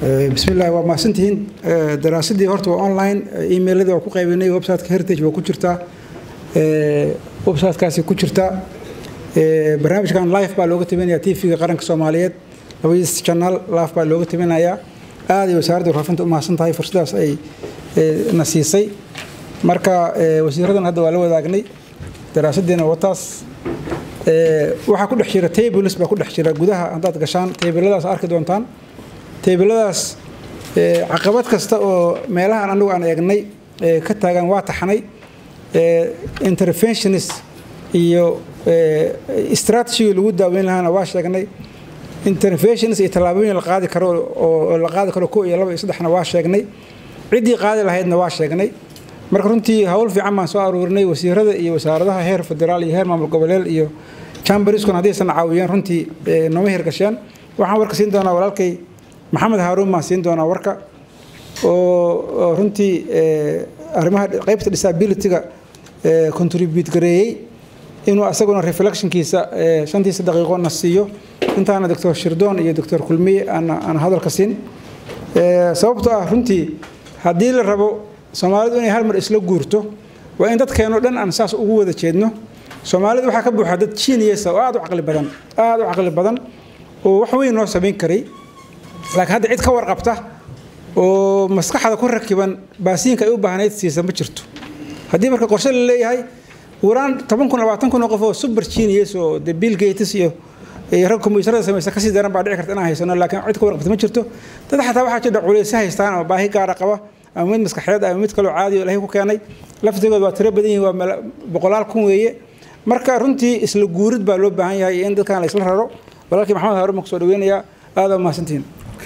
bismi illahi waa mahadsantihiin daraasadii horta waa online emailadii waa ku qaybinay websiteka heritage waa ku jirtaa websitekaasi ku jirtaa barnaamijkan live baa looga tabinaya tvga qaranka soomaaliyeed labadiis channel live baa looga tabinayaa aad ay wasaaradda warfaafinta u mahadsan tahay fursadaas ay na siisay marka wasiiradan hadda waa la wadaagnay daraasaddiina wataas waxaa ku dhex jira tables baa ku dhex jira gudaha haddaad gashaan tabladaas arki doontaan tabladaas caqabad kasta oo meelahan anagu aan eegnay ka taagan waa taxnay interventionist iyo strategiga lagu daaweyn lahaana waa sheegnay interventionist iyo tallaabooyin la qaadi karo oo la qaadi karo ko iyo laba iyo saddexna waa sheegnay ciddii qaadi lahaydna waa sheegnay marka runtii howl fiican baan soo aruurinay wasiirada iyo wasaaradaha heer federaal iyo heer maamul goboleed iyo chamberskuna haddaysan caawiyeen runtii nooma hirgasheen waxaan warka siin doonaa walaalkay maxamed haaruun baan siin doonaa warka oo runtii arrimaha qaybta disabilityga contribute gareeyey inuu asaguna reflectionkiisa shantiisa daqiiqo na siiyo intaana doctor shirdoon iyo doctor kulmiye aan hadalka siin sababtoo ah runtii haddii la rabo soomaalidu inay hal mar isla guurto waa in dadkeenoo dhan aan saas ugu wada jeedno soomaalidu waxaa ka buuxa dad genius oo aad u caqli badan aad u caqli badan oo wax weyn noo samayn karay laakiin hadda cid ka warqabta oo maskaxda ku rakiban baasiinka ay u baahnayd siisa ma jirto haddii marka qorshe la leeyahay waraan toban kun labaatan kun oo qof oo super genius oo de bill gates iyo rag kombuyuutarada samaysa kasii daran baa dhici karta inaan haysano laakiin cid ka warqabta ma jirto dad xataa waxaa jira culaysa haystaan ama baahi gaara qaba ama mid maskaxeed ama mid kaloo caadi oo ilaahay ku keenay laftigooda waa tiro badan yihin waa boqolaal kun weeye marka runtii isla guurid baa loo baahan yahay in dadkan la isla raro walaalkii maxamed haruun baan kusoo dhaweynayaa aada mahadsantihiin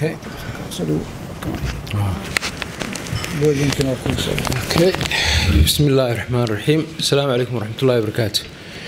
بسم الله الرحمن الرحيم السلام عليكم ورحمة الله وبركاته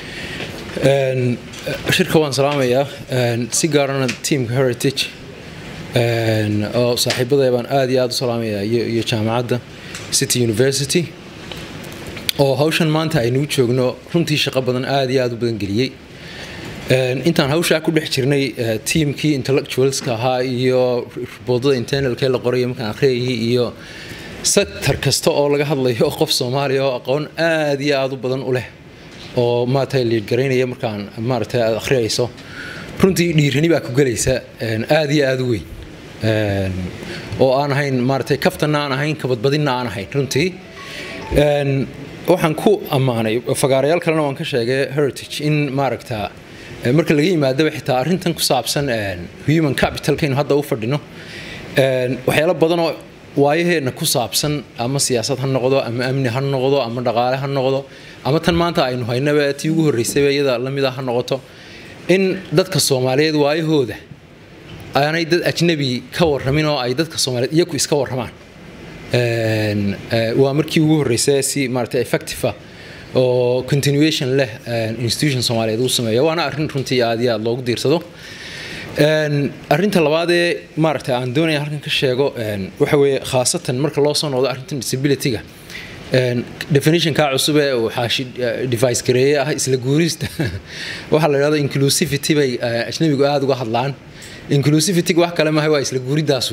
shirka waan salaamayaa si gaarana teamka heritage oo saaxiibaday baan aad iyo aad u salaamayaa iyo jaamacadda city university oo hawshan maanta aynuu joogno runtii shaqo badan aad iyo aad u badan geliyey intaan hawshaa ku dhex jirnay tiamkii intellectualska ahaa iyo riboodada internalkee la qoraya markaan akhriyayay iyo sector kasta oo laga hadlayo qof soomaaliya oo aqoon aad iyo aad u badan u leh oo maaragtay liidgaraynaya markaan maaragtay aad akhriyayso runtii dhiirani baa ku gelaysa aad iyo aad u weyn oo aan ahayn maaragtay kaftanna aan ahayn kabadbadinna aan ahayn runtii waxaan ku ammaanay fagaarayaal kalena waan ka sheegay heritage in maaragta marka laga yimaadaba xitaa arrintan ku saabsan human capitalkaynu hadda u fadhino waxyaalo badanoo waayaheenna ku saabsan ama siyaasad ha noqdo ama amni ha noqdo ama dhaqaale ha noqdo ama tan maanta aynu haynaba tii ugu horreysayba iyada lamida ha noqoto in dadka soomaaliyeed waayahooda aanay dad ajnabi ka warramin oo ay dadka soomaaliyeed iyaku iska warramaan waa markii ugu horreysay si maaragtay effective oo continuation leh institution soomaaliyeed uu sameeyo waana arrin runtii aad iyo aad loogu diirsado arrinta labaadee maaragtay aan doonaya halkan ka sheego waxa weeye khaasatan marka loo soo noqdo arrintan disabilityga definitionka cusub ee uu xaashi device gareeye ah isla guurista waxaa la yidhahda inclusivity bay ajnabigu aada uga hadlaan inclusivityga wax kale maaha waa isla guuridaasu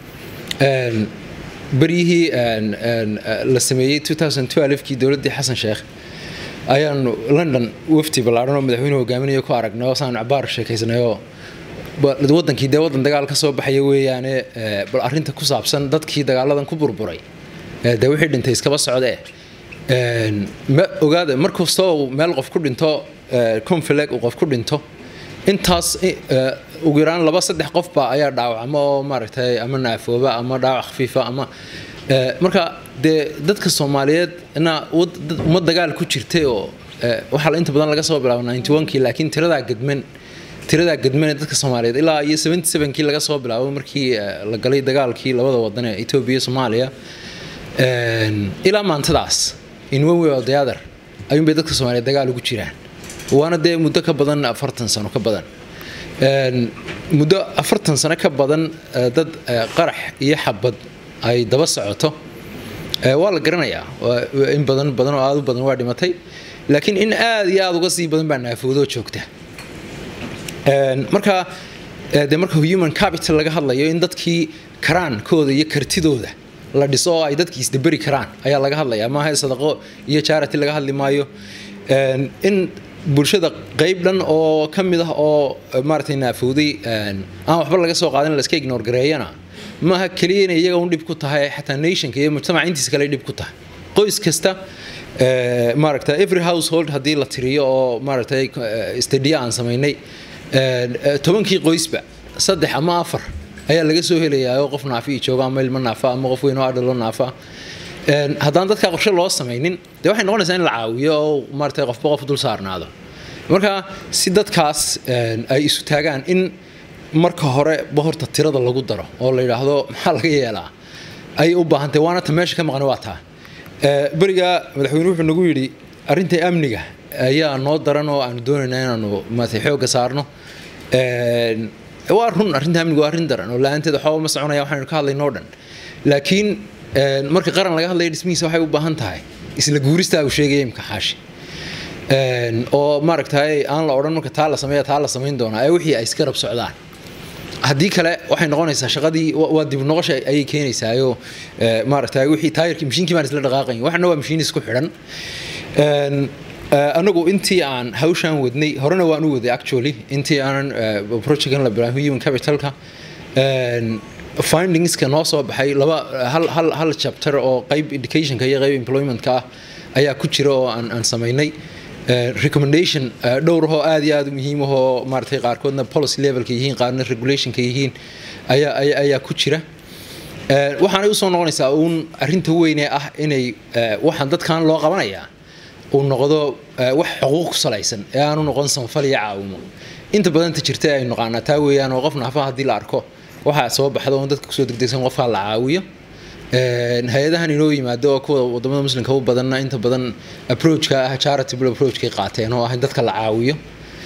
beryihii la sameeyey kii dowladdii xasan sheekh ayaanu london wafti ballaaran oo madaxweynuhu hogaaminayo ku aragnay oo saan cabaar sheekaysanayoo wadankii dee waddan dagaal ka soo baxaya weeyaane bal arrinta ku saabsan dadkii dagaaladan ku burburay dee wixii dhintay iskaba socdee ma ogaada mar kastoo uu meel qof ku dhinto confileg uu qof ku dhinto intaas ugu yaraan laba saddex qofba ayaa dhaawacma oo maaragtay ama naafooba ama dhaawac khafiifa ama marka dee dadka soomaaliyeed na ummad dagaal ku jirtay oo waxaa inta badan laga soo bilaabo ninety one-kii laakiin tiradaa gadman tiradaa gadmane dadka soomaaliyeed ilaa iyo seventy seven-kii laga soo bilaabo markii la galay dagaalkii labada wadan ee etoobiya soomaaliya ilaa maantadaas in one way or the other ayuunbay dadka soomaaliyeed dagaal ugu jiraan waana dee muddo ka badan afartan sano ka badan muddo afartan sano ka badan dad qarax iyo xabad ay daba socoto waa la garanayaa in badan badan oo aada u badan waa dhimatay laakiin in aada iyo aada uga sii badan baa naafoodoo joogta marka dee marka human capital laga hadlayo in dadkii karaankooda iyo kartidooda la dhiso oo ay dadkii isdaberi karaan ayaa laga hadlaya maaha sadaqo iyo charity laga hadli maayo in bulshada qayb dhan oo ka mid ah oo maaragtay naafowday aan waxba laga soo qaadan laska ignore gareeyana maaha keliya inay iyaga un dhib ku tahay xataa nationka iyo mujtamaca intiisa kale dhib ku tahay qoys kasta maaragta every household haddii la tiriyo oo maaragtay stadiya aan samaynay tobankii qoysba saddex ama afar ayaa laga soo helayaa oo qof naafi jooga ama ilmo naafa ama qof weyn oo adhalo naafa haddaan dadka qorshe loo samaynin dee waxay noqonaysaa in la caawiyo oo maaragtay qofba qof dul saarnaado marka si dadkaas ay isu taagaan in marka hore ba horta tirada lagu daro oo la yidhaahdo maxaa laga yeelaa ayay u baahantahy waana ta meesha ka maqan waa taa beriga madaxweyne wuxuu nagu yidhi arrinta amniga ayaa noo daran oo aanu doonaynaa inaanu maaragtay xoogga saarno waa run arrinta amniga waa arrin daran oo la-aanteed waxba ma soconaya waxaynu ka hadlaynoo dhan laakiin marka qaran laga hadlaya dhismihiisa waxay u baahan tahay isla guuristaa uu sheegaya imka xaashi oo maaragtay aan la odhan marka taa la sameeya taa la samayn doonaa ee wixii ay iska rab socdaan haddii kale waxay noqonaysaa shaqadii waa dib noqosha ayay keenaysaayo maaragtay wixii taayirkii mashiinkii baan isla dhaqaaqayn waxna waa mashiin isku xidhan anagu intii aan hawshaan wadnay horena waan u waday actually intii aanan projectkan la bilaabin human capitalka findingska noo soo baxay laba hal hal hal chapter oo qayb educationka iyo qayb employmentka ah ayaa ku jira oo aan aan samaynay recommendation dhowr oo aad iyo aad u muhiim ahoo maaragtay qaarkoodna policy levelka yihiin qaarna regulationka yihiin ayaa ayaa ku jira waxaanay usoo noqonaysaa uun arrinta weyne ah inay waxaan dadkan loo qabanayaa uu noqdo wax xuquuq ku salaysan ee aanu noqon sanfal iyo caawimo inta badanta jirta ay naqaanaa taa weeyaan oo qof naafaha haddii la arko waxaa soo baxda oon dadka kusoo degdegsan qofkaa la caawiyo hay-adahan inoo yimaado oo kuwa wadamada muslimka u badanna inta badan approachka ah charitable approachkay qaateen oo ah in dadka la caawiyo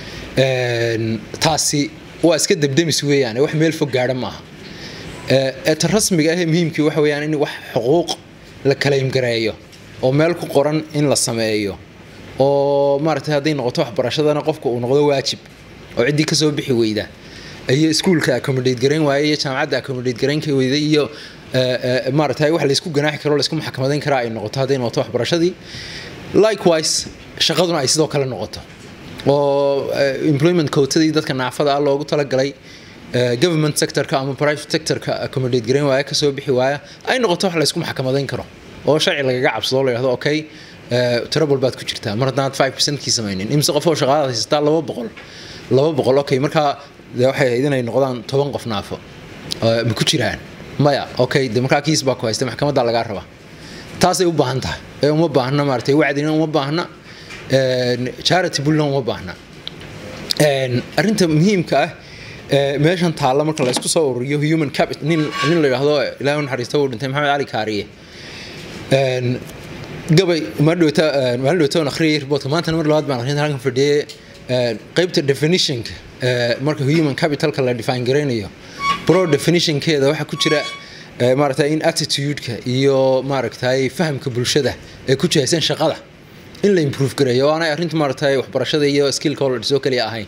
taasi waa iska debdemis weeyaan wax meel fog gaadha maaha ta rasmiga ahee muhiimkii waxa weeyaan in wax xuquuq la kalaymgareeyo oo meel ku qoran in la sameeyo oo maaragtay hadday noqoto waxbarashadana qofka uu noqdo waajib oo ciddii kasoo bixi weyda iyo iskuulka accommodate garayn waaye iyo jaamacadda accommodate garayn ka weyda iyo maaragtay wax laysku ganaaxi karo laysku maxkamadayn karaa ay noqoto hadday noqoto waxbarashadii likewise shaqaduna ay sidoo kale noqoto oo employment cootadii dadka naafada ah loogu talagalay government sectorka ama private sectorka accommodate garayn waaya kasoo bixi waaya ay noqoto wax laysku maxkamadayn karo oo sharci lagaga cabsado la yidhahdo okay trouble baad ku jirtaa mar haddaanad five percentkii samaynin imse qof oo shaqaadaad haysataa laba boqol laba boqol okay markaa de waxay ahayd inay noqdaan toban qof naafo ma ku jiraan maya okay de markaa kiis baa ku haysta maxkamadda lagaa rabaa taasay u baahan tahay ee uma baahna maaragtay wacdina uma baahna charity bullna uma baahna arrinta muhiimka ah meeshan taalla marka la isku soo ururiyo human capital nin nin la yidhaahdo ilaahay u naxariista uu dhintay maxamed cali kaariye gabay maalin dhowta aan akhriyay reportka maantana mar labaad baan akhrinta halkan fadhiyay qaybta definitionka marka human capitalka la define garaynayo pro definitionkeeda waxaa ku jira maaragtay in attitudeka iyo maaragtay fahamka bulshada ee ku jihaysan shaqada in la improve gareeyo oo aanay arrinta maaragtay waxbarashada iyo skillka oo la dhiso kaliya ahayn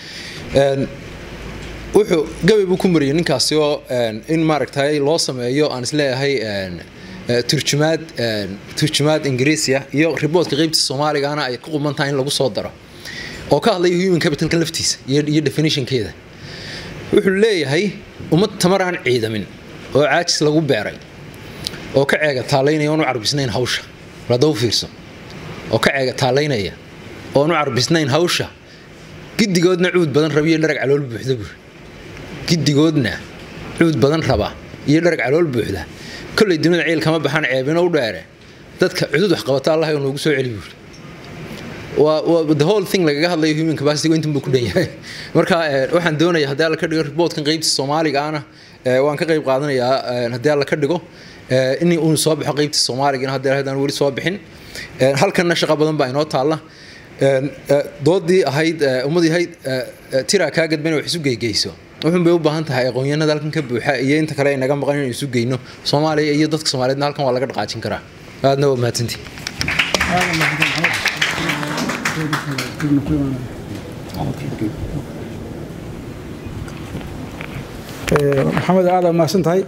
wuxuu gabay buu ku mariyay ninkaasi oo in maaragtay loo sameeyo aan isleeyahay turjumaad turjumaad ingiriisiya iyo riboodka qaybta soomaaligaana ay ku quban tahay in lagu soo daro oo ka hadlaya human capitalka laftiisa iyo definitionkeeda wuxuu leeyahay ummad tamar aan ciidamin oo caajis lagu beeray oo ka ceega taalaynaya oon u carbisnayn hawsha hadda u fiirso oo ka ceega taalaynaya oon u carbisnayn hawsha giddigoodna cuud badan raba iyo dharag calool buuxda buur giddigoodna cuud badan raba iyo dharag calool buuxda kolley dunida ciil kama baxaan ceebino u dheere dadka cudud wax qabata allah oo noogu soo celi buuri waa the whole thing lagaga hadlayo human capacity intan buu ku dhan yahay marka waxaan doonayaa haddii alla ka dhigo reportkan qaybta soomaaliga ana waan ka qayb qaadanayaa haddii alla ka dhigo in uu soo baxo qaybta soomaaliga haddii haddaan weli soo bixin halkanna shaqo badan baa inoo taalla doodii ahayd ummadii ahayd tiraa kaa gadban wax isu geygeyso wuxuun bay u baahan tahay aqoonyahanada halkan ka buuxa iyo inta kale ay naga maqan inaynu isu geyno soomaaliya iyo dadka soomaaliyeedna halkan waa laga dhaqaajin karaa aadna waa mahadsantii maxamed aada mahadsan tahay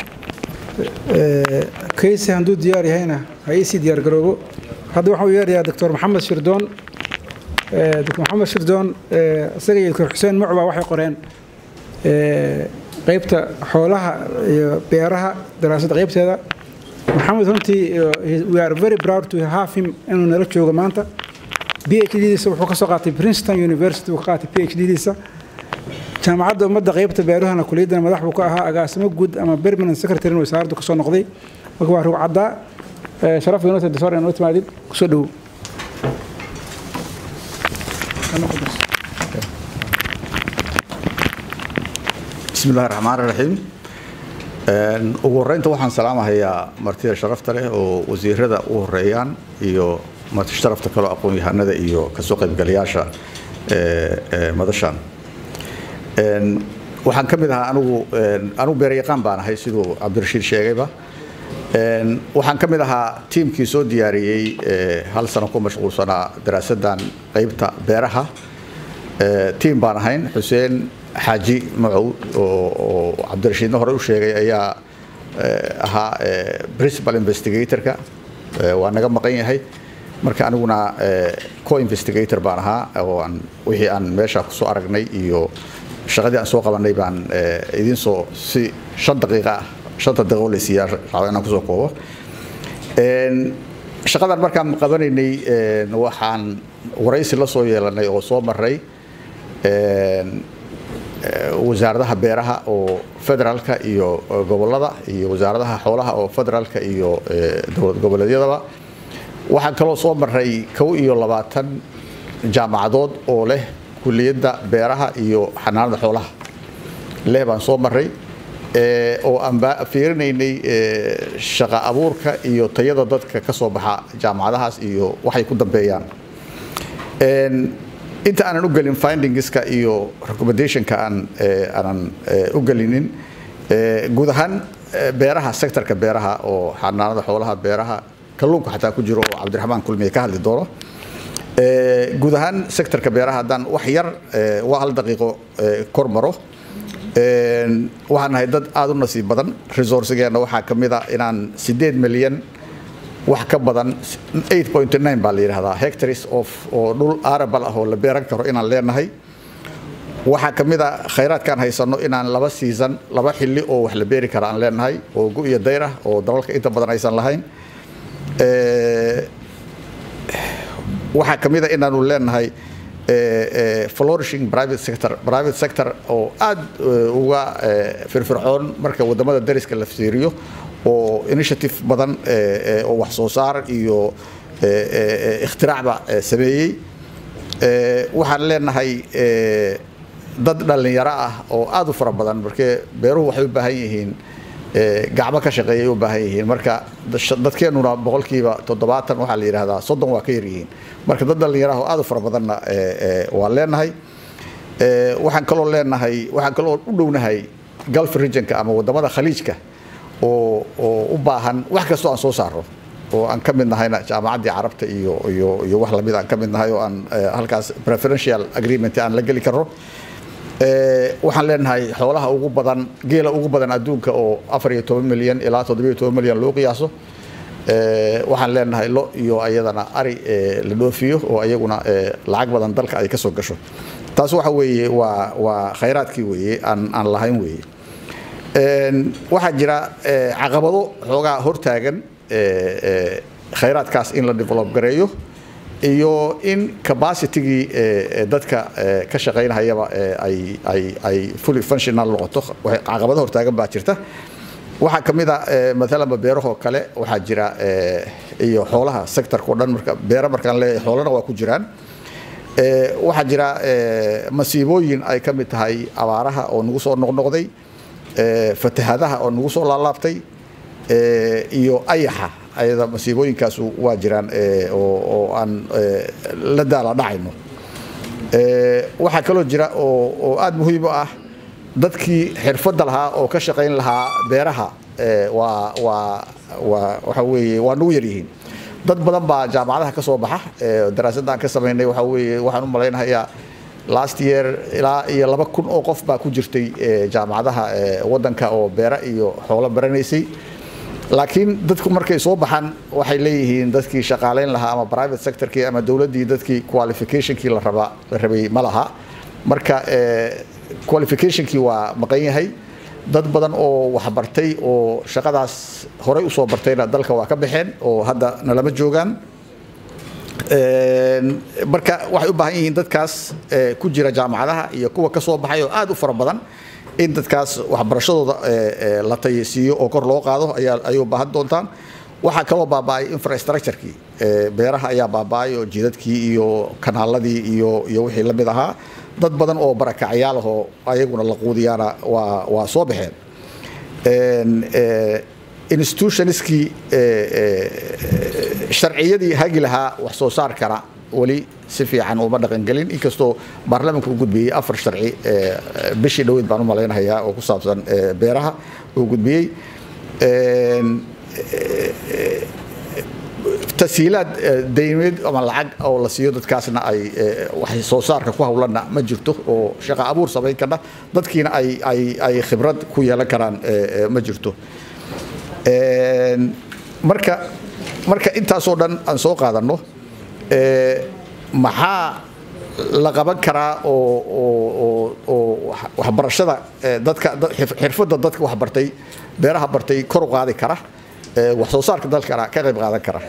kayse hadduu diyaar yahayna ha iisii diyaar garoobo hadda waxaan u yeerayaa doctor maxamed shirdoon doctor maxamed shirdoon isaga iyo doctor xuseen mucba waxay qoreen qaybta xoolaha iyo beeraha daraasadda qaybteeda maxamed runtii we are very proud to have him inuu nala joogo maanta phd diisa wuxuu ka soo qaatay princeton university uu ka qaatay phd diisa jaamacadda ummadda qaybta beeruhana kuliyaddana madax buu ka ahaa agaasimo guud ama permanent secretary wasaaraddu kasoo noqday marka waa rug caddaa sharaf inoo disor inoo timaadid kusoo dhowow bismi illahi raxmaan raxiim ugu horreynta waxaan salaamahayaa martida sharafta leh oo wasiirada u horeeyaan iyo marti sharafta kaloo aqoon-yahanada iyo kasoo qaybgalayaasha madashan waxaan ka mid ahaa anigu anigu beeryaqaan baan ahay siduu cabdirashiid sheegayba waxaan ka mid ahaa tiimkii soo diyaariyey hal sano ku mashquulsanaa daraasaddan qaybta beeraha tiim baan ahayn xuseen xaaji macow oo cabdirashiidna hore u sheegay ayaa ahaa principal investigatorka waa naga maqan yahay marka aniguna co investigator baan ahaa oo aan wixii aan meesha kusoo aragnay iyo shaqadii aan soo qabanay baan idiin soo si shan daqiiqa ah shanta daqiiqo la siiyaa racdo inaan kusoo koobo shaqadan markaan qabanaynay waxaan waraysi la soo yeelanay oo soo maray wasaaradaha beeraha oo federaalka iyo gobolada iyo wasaaradaha xoolaha oo federaalka iyo dowlad goboleedyadaba waxaan kaloo soo maray kow iyo labaatan jaamacadood oo leh kuliyadda beeraha iyo xanaanada xoolaha leh baan soo maray oo aan fiirinaynay shaqa abuurka iyo tayada dadka ka soo baxa jaamacadahaas iyo waxay ku dambeeyaan inta aanan u gelin findingska iyo recommendationka aan aanan u gelinin guud ahaan beeraha sectorka beeraha oo xanaanada xoolaha beeraha kalluunka xataa ku jiro oo cabdiraxmaan kulmiye ka hadli doono guud ahaan sectorka beeraha haddaan wax yar waa hal daqiiqo kor maro waxaan nahay dad aada u nasiib badan resourcigeenna waxaa ka mid a inaan sideed milyan wax ka badan baa la yidhahdaa hectares of oo dhul arabal ah oo la beeran karo inaan leenahay waxaa ka mid a khayraadkaan haysano inaan laba season laba xilli oo wax la beeri kara aan leenahay oo gu iyo dayr ah oo dalalka inta badan aysan lahayn waxaa ka mid a inaanu leenahay flourishing private sector private sector oo aad uga firfircoon marka wadamada dariska la fiiriyo oo initiative badan oo wax soo saar iyo ikhtiraacba sameeyey waxaan leenahay dad dhallinyaro ah oo aad u fara badan markee beeruhu waxay u baahan yihiin gacmo ka shaqeeyay u baahan yihiin marka dadkeenuna boqolkiiba toddobaatan waxaa la yidhahdaa soddon waa ka yaryihiin marka dad dhallinyaraha oo aad u fara badanna waan leenahay waxaan kaloo leenahay waxaan kaloo u dhownahay gulf regionka ama wadamada khaliijka oo oo u baahan wax kastoo aan soo saaro oo aan ka mid nahayna jaamacaddii carabta iyo iyo iyo wax lamid aan ka mid nahay oo aan halkaas preferential agreement aan la geli karno waxaan leenahay xoolaha ugu badan geela ugu badan adduunka oo afar iyo toban milyan ilaa toddobiyo toban milyan loo qiyaaso waxaan leenahay lo iyo ayadana ari la dhoofiyo oo ayaguna lacag badan dalka ay ka soo gasho taas waxa weeye waa waa khayraadkii weeye aan aan lahayn weeye waxaa jira caqabado xoogaa hortaagan khayraadkaas in la develop gareeyo iyo in capacitigii dadka ka shaqaynhayaba ay ay ay fully functional noqoto caqabado hortaagan baa jirta waxaa ka mid a maalanba beerahoo kale waxaa jira iyo xoolaha sectorka o dhan marka beera markaan leeyahay xoolana waa ku jiraan waxaa jira masiibooyin ay ka mid tahay abaaraha oo nagu soo noqnoqday fatahadaha oo nagu soo laalaabtay iyo ayaxa ayada masiibooyinkaasu waa jiraan oo aan la daala dhacayno waxaa kaloo jira oo aada muhiim u ah dadkii xirfadda lahaa oo ka shaqayn lahaa beeraha waa waa waa waxa weeye waa nagu yaryihiin dad badan baa jaamacadaha ka soo baxa daraasadda aan ka samaynay waxa weeye waxaan u malaynahayaa last year ilaa iyo laba kun oo qof baa ku jirtay jaamacadaha wadanka oo beera iyo xoolo baranaysay laakiin dadku markay soo baxaan waxay leeyihiin dadkii shaqaaleyn lahaa ama private sectorkii ama dowladdii dadkii qualificationkii la raba la rabay ma laha marka qualificationkii waa maqan yahay dad badan oo waxbartay oo shaqadaas horey usoo bartayna dalka waa ka baxeen oo hadda nalama joogaan marka waxay u baahan yihiin dadkaas ku jira jaamacadaha iyo kuwa ka soo baxay oo aad u fara badan in dadkaas waxbarashadooda la tayasiiyo oo kor loo qaado ayaa ayay u baahan doontaan waxaa kaloo baaba'ay infrastructurekii beeraha ayaa baaba'ay oo jidadkii iyo kanaaladii iyo iyo wixii la mid ahaa dad badan oo barakacyaal ahoo ayaguna la quudiyaana waa waa soo baxeen institutionskii sharciyadii hagi lahaa wax soo saarkana weli si fiican uma dhaqangelin inkastoo baarlamaanka u gudbiyey afar sharci bishii dhoweyd baan u malaynahayaa oo ku saabsan beeraha uu gudbiyey tashiilaad daymeed ama lacag oo la siiyo dadkaasna ay wax soo saarka ku hawlanna ma jirto oo shaqa abuur samayn karna dadkiina ay ay ay khibrad ku yeelan karaan ma jirto marka marka intaasoo dhan aan soo qaadanno maxaa la qaban karaa oo oo waxbarashada dadka xirfadda dadka waxbartay beeraha bartay kor u qaadi kara wax soo saarka dalkana ka qayb qaadan kara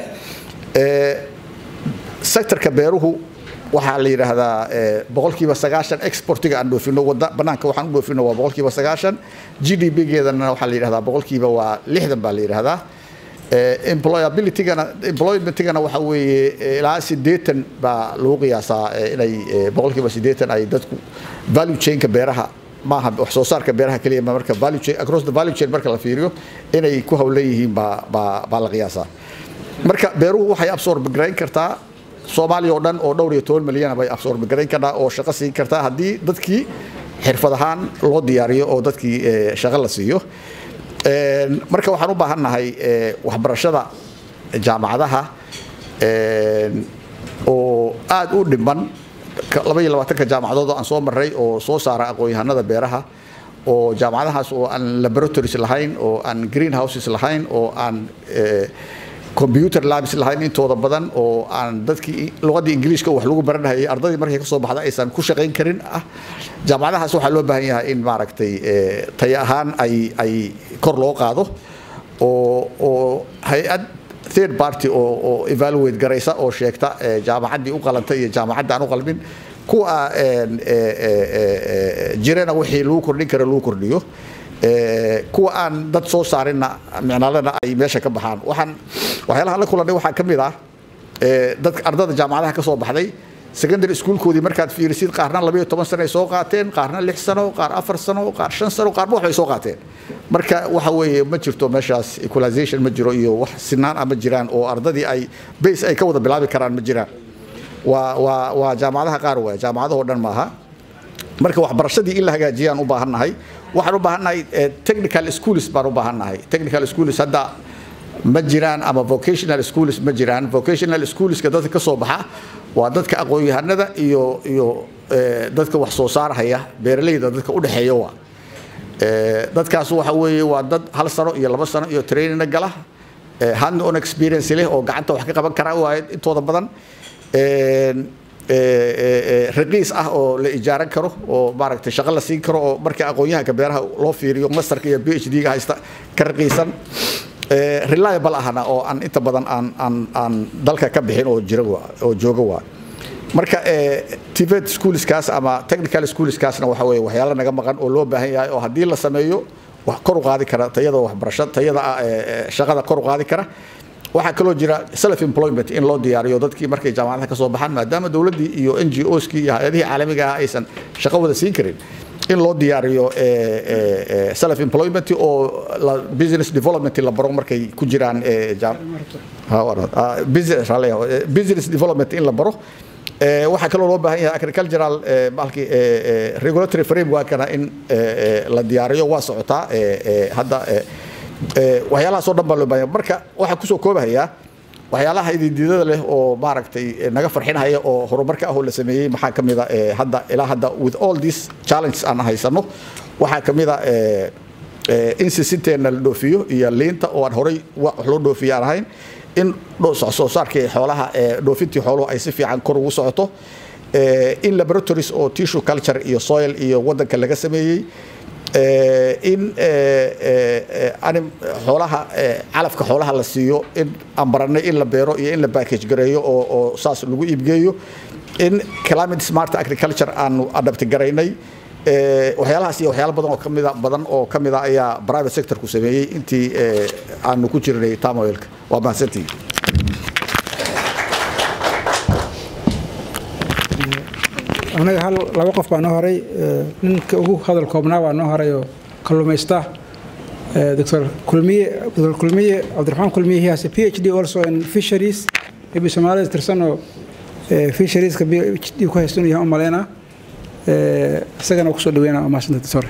sectorka beeruhu waxaa la yidhaahdaa boqolkiiba sagaashan exportiga aan dhoofino wada banaanka waxaan u dhoofino waa boqolkiiba sagaashan g d p geedana waxaa la yidhahdaa boqolkiiba waa lixdan baa la yidhahdaa employabilitygana employmentigana waxa weeye ilaa sideetan baa lagu qiyaasaa inay boqolkiiba sideetan ay dadku value chainka beeraha maaha wax soo saarka beeraha keliya marka value chain across the value chain marka la fiiriyo inay ku hawlan yihiin baa baa baa la qiyaasaa marka beeruhu waxay absorb garayn kartaa soomaaliya oo dhan oo dhowr iyo toban milyana bay absorb garayn kartaa oo shaqo siin kartaa haddii dadkii xirfad ahaan loo diyaariyo oo dadkii shaqo la siiyo marka waxaan u baahannahay waxbarashada jaamacadaha oo aad u dhiman laba iyo labaatanka jaamacadood oo aan soo maray oo soo saara aqoon-yahanada beeraha oo jaamacadahaas oo aan laboratories lahayn oo aan greenhouses lahayn oo aan computer labs lahayn intooda badan oo aan dadkii luqadii ingiliishka wax lagu baranahayay ardadii markay ka soo baxda aysan ku shaqayn karin ah jaamacadahaas waxaa loo baahan yahay in maaragtay tayo ahaan ay ay kor loo qaado oo oo hay-ad third party oo oo evaluate garaysa oo sheegta jaamacaddii u qalantay iyo jaamacadda aan u qalmin kuwa jirana wixii lagu kordhin kara lagu kordhiyo kuwa aan dad soo saarinna micnalena ay meesha ka baxaan waxaan waxyaalaha la kulannay waxaa ka mid ah dadka ardada jaamacadaha ka soo baxday secondary schoolkoodii markaad fiirisid qaarna labayo toban sano ay soo qaateen qaarna lix sano qaar afar sano qaar shan sano qaarba waxbay soo qaateen marka waxa weeye ma jirto meeshaas equalization ma jiro iyo wax sinaan ah ma jiraan oo ardadii ay base ay ka wada bilaabi karaan ma jiraan waa waa waa jaamacadaha qaar waaya jaamacadahoo dhan maaha marka waxbarashadii in la hagaajiyaan u baahannahay waxaan u baahannahay technical schools baan u baahannahay technical schools hadda ma jiraan ama vocational schools ma jiraan vocational schoolska dadka ka soo baxa waa dadka aqoon-yahanada iyo iyo dadka wax soo saarhaya beeralayda dadka u dhexeeya waa dadkaas waxa weeye waa dad hal sano iyo laba sano iyo trainina gala hand on experience leh oo gacanta wax ka qaban kara waaye intooda badan raqiis ah oo la ijaaran karo oo maaragtay shaqo la siin karo oo marka aqoon-yahanka beeraha loo fiiriyo masterka iyo b h d-ga haysta ka raqiisan reliable ahna oo aan inta badan aan aan aan dalka ka bixin oo jira oo jooga waa marka tivet schoolskaas ama technical schoolskaasna waxa weeye waxyaalo naga maqan oo loo baahan yahay oo haddii la sameeyo wax kor u qaadi kara tayada waxbarasho tayada shaqada kor u qaadi kara waxaa kaloo jira self employment in loo diyaariyo dadkii markay jaamacadaha ka soo baxaan maadaama dowladdii iyo n g oskii iyo hay-adihii caalamiga ah aysan shaqo wada siin karin in loo diyaariyo self employment oo business development la baro markay ku jiraan business development in la baro waxaa kaloo loo baahan yahay agricultural malkii regulatory frameworkana in la diyaariyo waa socotaa hadda waxyaalahaas oo dhan baa loo baahan yahay marka waxaa kusoo koobahayaa waxyaalaha ididiidada leh oo maaragtay naga farxinhaya oo horumarka ah oo la sameeyey maxaa ka mid a hadda ilaa hadda with all these challenges aan haysano waxaa ka mid a in sisinteena la dhoofiyo iyo liinta oo aan horay wax loo dhoofiyo aan ahayn in soo saarkii xoolaha dhoofintii xooluhu ay si fiican kor ugu socoto in laboratories oo tissue culture iyo soil iyo wadanka laga sameeyey in xoolaha calafka xoolaha la siiyo in aan baranay in la beero iyo in la package gareeyo oo saas lagu iibgeeyo in climate smart agriculture aanu adapti garaynay waxyaalahaas iyo waxyaalo badan oo kamida badan oo kamida ayaa private sectorku sameeyey intii aanu ku jirnay tamoilka waa mahadsantihi anaga hal laba qof baa noo horay ninka ugu hadal koobnaa baa noo horay oo kalluumaysta dr kulmiye dr kulmiye cabdiraxmaan kulmiye he has a phd also in fisheries maybe soomaalida tirsan oo fisherieska phd ku haysto inuu yahay u maleynaa isagana kusoo dhaweynaa waa mahadsantahay doctor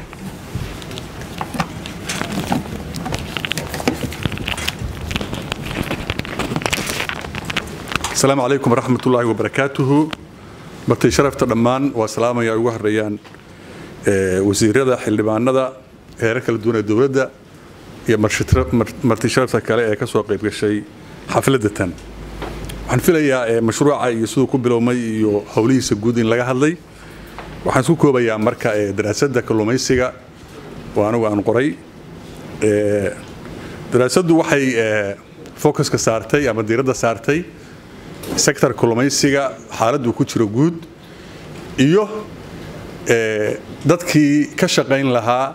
السلام عليكم ورحمة الله وبركاته martay sharafta dhammaan waa salaamaya ay ugu horeeyaan wasiirada xildhibaanada heerar kala duwan ee dowladda iyo marti sharafta kale ee ka soo qayb gashay xafladda tan waxaan filayaa mashruuca iyo siduu ku bilowmay iyo howlihiisa guud in laga hadlay waxaan isku koobayaa marka daraasadda kalluumaysiga oo anigu aan qoray daraasaddu waxay focuska saartay ama diiradda saartay sector kalluumaysiga xaaladdu ku jiro guud iyo dadkii ka shaqayn lahaa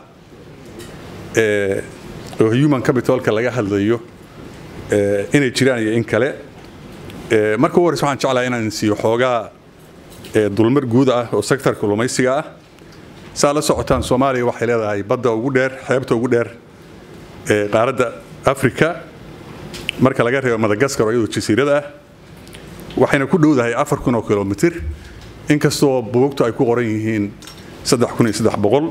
oo human capitalka laga hadlayo inay jiraan iyo in kale marka ugu horeysa waxaan jeclahay inaan siiyo xoogaa dulmar guud ah oo sector kalluumaysiga ah saa la socotaan soomaaliya waxay leedahay badda ugu dheer xeebta ugu dheer qaaradda africa marka laga reebo madagaskar oo iyadoo jasiirada ah waxayna ku dhowdahay afar kun oo kilomitir inkastoo buugtu ay ku qoran yihiin saddex kun iyo saddex boqol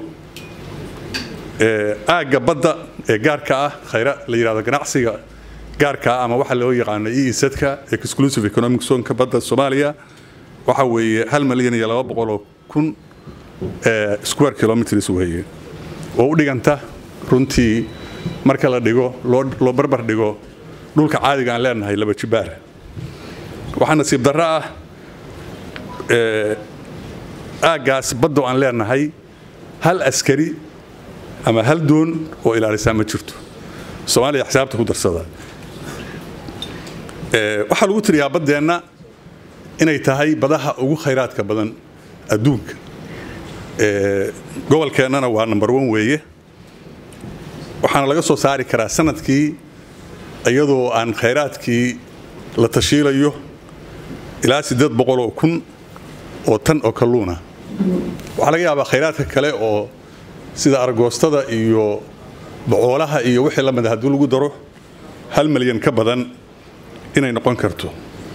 aagga badda ee gaarka ah khayra la yidhahdo ganacsiga gaarka ah ama waxa loo yaqaano eesadka exclusive economic zonka badda soomaaliya waxa weeye hal malyan iyo laba boqol oo kun square kilometers weeye oo u dhiganta runtii marka la dhigo loo barbar dhigo dhulka caadiga aan leenahay laba jibaar waxaa nasiib darro ah aaggaas baddo aan leenahay hal askari ama hal doon oo ilaalisaa ma jirto soomaaliya xisaabta ku darsada waxaa lagu tiriyaa baddeenna inay tahay badaha ugu khayraadka badan adduunka gobolkeennana waa number one weeye waxaana laga soo saari karaa sanadkii iyadoo aan khayraadkii la tashiilayo ilaa siddeed boqol oo kun oo tan oo kalluuna waxaa laga yaabaa khayraadka kale oo sida argoostada iyo bocoolaha iyo wixii la mida haddii lagu daro hal malyan ka badan inay noqon karto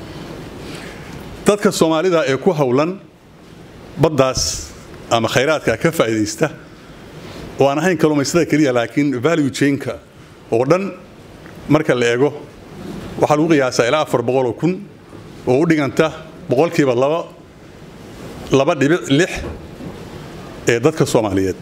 dadka soomaalida ee ku howlan baddaas ama khayraadka ka faa'iidaysta oo aan ahayn kalluumaystada keliya laakiin value chainka oo dhan marka la eego waxaa lagu qiyaasaa ilaa afar boqol oo kun oo u dhiganta boqolkiiba laba laba dhibic lix ee dadka soomaaliyeed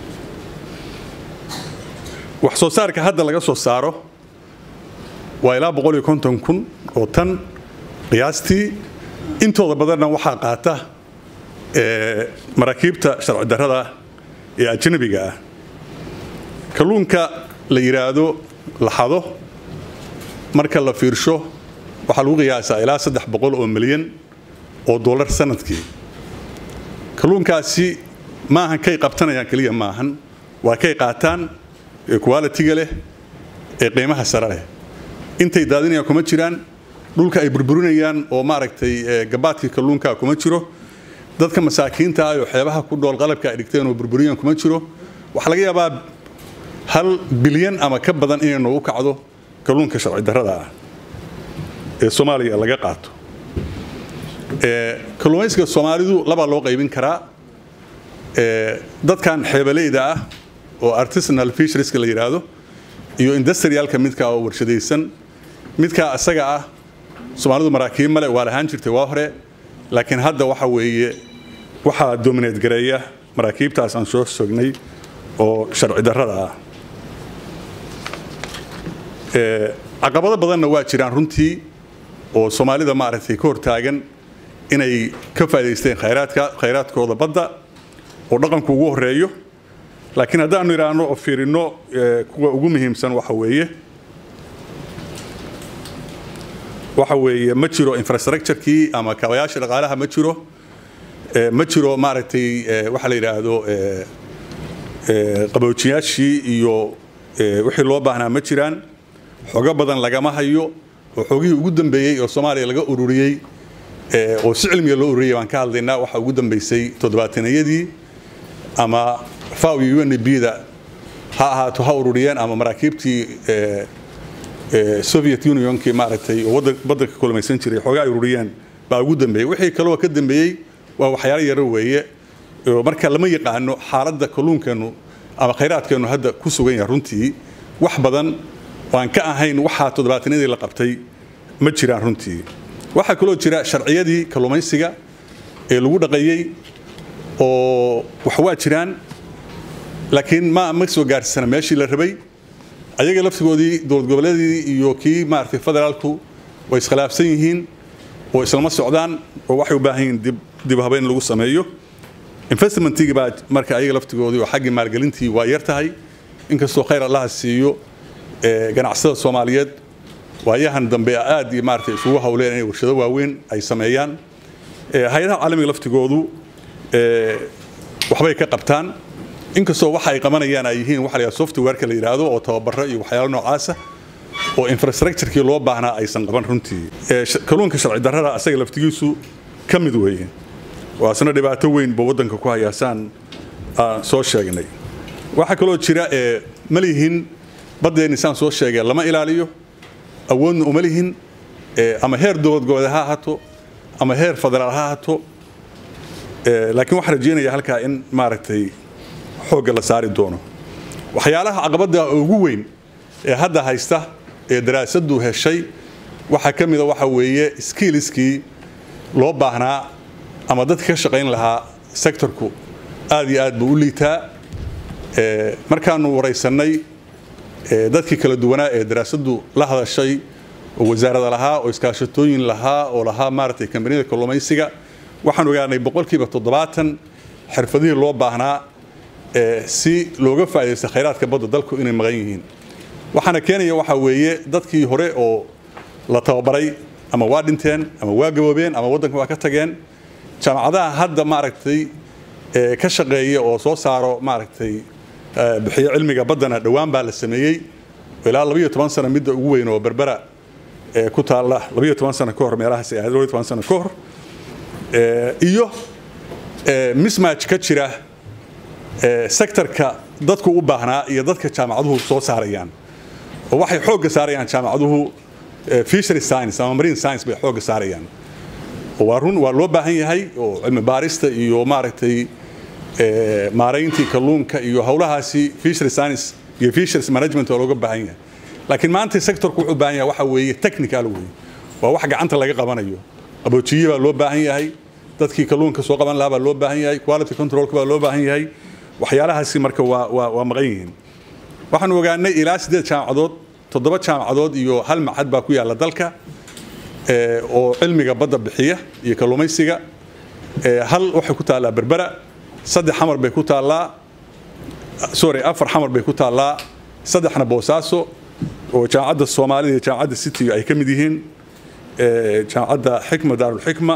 wax soo saarka hadda laga soo saaro waa ilaa boqol iyo konton kun oo tan qiyaastii intooda badanna waxaa qaata maraakiibta sharci darrada ee ajnabiga ah kalluunka la yidhaahdo laxado marka la fiirsho waxaa lagu qiyaasaa ilaa saddex boqol oo milyan oo dollar sanadkii kalluunkaasi maahan kay qabtanayaan keliya maahan waa kay qaataan ee qualitiga leh ee qiimaha sare leh intay daadinayaan kuma jiraan dhulka ay burburinayaan oo maaragtay gabaadkii kalluunka kuma jiro dadka masaakiinta ah oo xeebaha ku dhool qalabka ay dhigteen oo burburiyaan kuma jiro waxaa laga yaabaa hal bilyan ama ka badan inay noogu kacdo kalluunka sharci darrada ah ee soomaaliya laga qaato kalluumaysiga soomaalidu labaa loo qaybin karaa dadkan xeebaleyda ah oo artisanal fisherieska la yidhaahdo iyo industrialka midka oo warshadaysan midka asaga ah soomaalidu maraakiib male waa lahaan jirtay waa hore laakiin hadda waxa weeye waxaa domineed gareeya maraakiibtaas aan soo sognay oo sharci darrada ah caqabado badanna waa jiraan runtii oo soomaalida maaragtay ka hortaagan inay ka faa'idaysteen khayraadka khayraadkooda badda oo dhaqanku ugu horeeyo laakiin haddaanu idhaahno oo fiirino kuwa ugu muhiimsan waxa weeye waxa weeye ma jiro infrastructurekii ama kaabayaasha dhaqaalaha ma jiro ma jiro maaragtay waxa la yidhaahdo qaboojiyaashii iyo wixii loo baahnaa ma jiraan xogo badan lagama hayo oo xogihii ugu dambeeyey oo soomaaliya laga ururiyey oo si cilmiga loo ururiyey baan ka hadlaynaa waxa ugu dambeysay toddobaatanayadii ama faw iyo un b-da ha ahaato ha ururiyeen ama maraakiibtii soviet unionkii maaragtay oo badanka kulamaysan jiray xoogaa ay ururiyeen baa ugu dambeeyey wixii kaloo ka dambeeyey waa waxyaalo yaro weeye marka lama yaqaano xaaladda kalluunkeennu ama khayraadkeennu hadda ku sugan yahay runtii wax badan aan ka ahayn waxaa toddobaatanadii la qabtay ma jiraan runtii waxaa kaloo jira sharciyadii kalluumaysiga ee lagu dhaqayey oo wax waa jiraan laakiin ma ma soo gaarsiisana meeshii la rabay ayaga laftigoodii dowlad goboleedii iyo kii maaragtay federaalku way iskhilaafsan yihiin oo islama socdaan oo waxay u baahan yihiin dib dib habeyn lagu sameeyo investmentigii baa marka ayaga laftigoodii oo xaggii maalgelintii waa yar tahay inkastoo khayr allaha siiyo ganacsada soomaaliyeed waayahan dambe aad iyo maaragtay isugu hawleen inay warshado waaweyn ay sameeyaan hay-adaha caalamiga laftigoodu waxbay ka qabtaan inkastoo waxa ay qabanayaan ay yihiin waxa la yidhahdo softwareka la yidhaahdo oo tababaro iyo waxyaalo noocaasa oo infrastructurekii loo baahnaa aysan qaban runtii kalluunka sharci darrada asaga laftigiisu ka mid weeye waa isna dhibaato weyn buu waddanka ku hayaasaan aan soo sheegnay waxaa kaloo jira ma lihin baddeenni saan soo sheegay lama ilaaliyo awoodna uma lihin ama heer dowlad goboleed ha ahato ama heer federaal ha ahato laakiin waxaan rajeynayaa halkaa in maaragtay xoogga la saari doono waxyaalaha caqabadda ugu weyn ee hadda haysta ee daraasaddu heshay waxaa ka mida waxa weeye skiiliskii loo baahnaa ama dadka ka shaqayn lahaa sektorku aad iyo aad buu u liitaa markaanu waraysannay dadkii kala duwanaa ee daraasaddu la hadashay oo wasaarada lahaa oo iskaashatooyin lahaa oo lahaa maaragtay kambaniyada kalluumaysiga waxaan ogaanay boqolkiiba toddobaatan xirfadihii loo baahnaa si looga faa'iidaysta khayraadka badda dalku inay maqan yihiin waxaana keenaya waxaa weeye dadkii hore oo la tababaray ama waa dhinteen ama waa gaboobeen ama waddanka waa ka tageen jaamacadaha hadda maaragtay ka shaqeeya oo soo saaro maaragtay bixiyo cilmiga baddana dhowaan baa la sameeyey ilaa labayo toban sano midda ugu weyn oo berbera ku taalla labayo toban sano ka hor meelahaas ay ahayd labayo toban sano ka hor iyo mismatch ka jira sektorka dadku u baahnaa iyo dadka jaamacaduhu soo saarayaan oo waxay xoogga saarayaan jaamacaduhu fishery science ama marine science bay xoogga saarayaan waa run waa loo baahan yahay oo cilmi baarista iyo maaragtay maarayntii kalluunka iyo howlahaasi fishery science iyo fisheries management oo looga baahan yahay laakiin maanta sectorku wuxuu baahan yahay waxa weeye technical weeye waa wax gacanta laga qabanayo qaboojiye baa loo baahan yahay dadkii kalluunka soo qaban lahaa baa loo baahan yahay quality controlka baa loo baahan yahay waxyaalahaasi marka waa waa waa maqan yihiin waxaan ogaanay ilaa siddeed jaamacadood toddoba jaamacadood iyo hal macad baa ku yaalla dalka oo cilmiga badda bixiya iyo kalluumaysiga hal waxay ku taallaa berbera saddex xamar bay ku taallaa sorry afar xamar bay ku taallaa saddexna boosaaso oo jaamacadda soomaalida iyo jaamacadda city ay ka mid yihiin jaamacadda xikma daarulxikma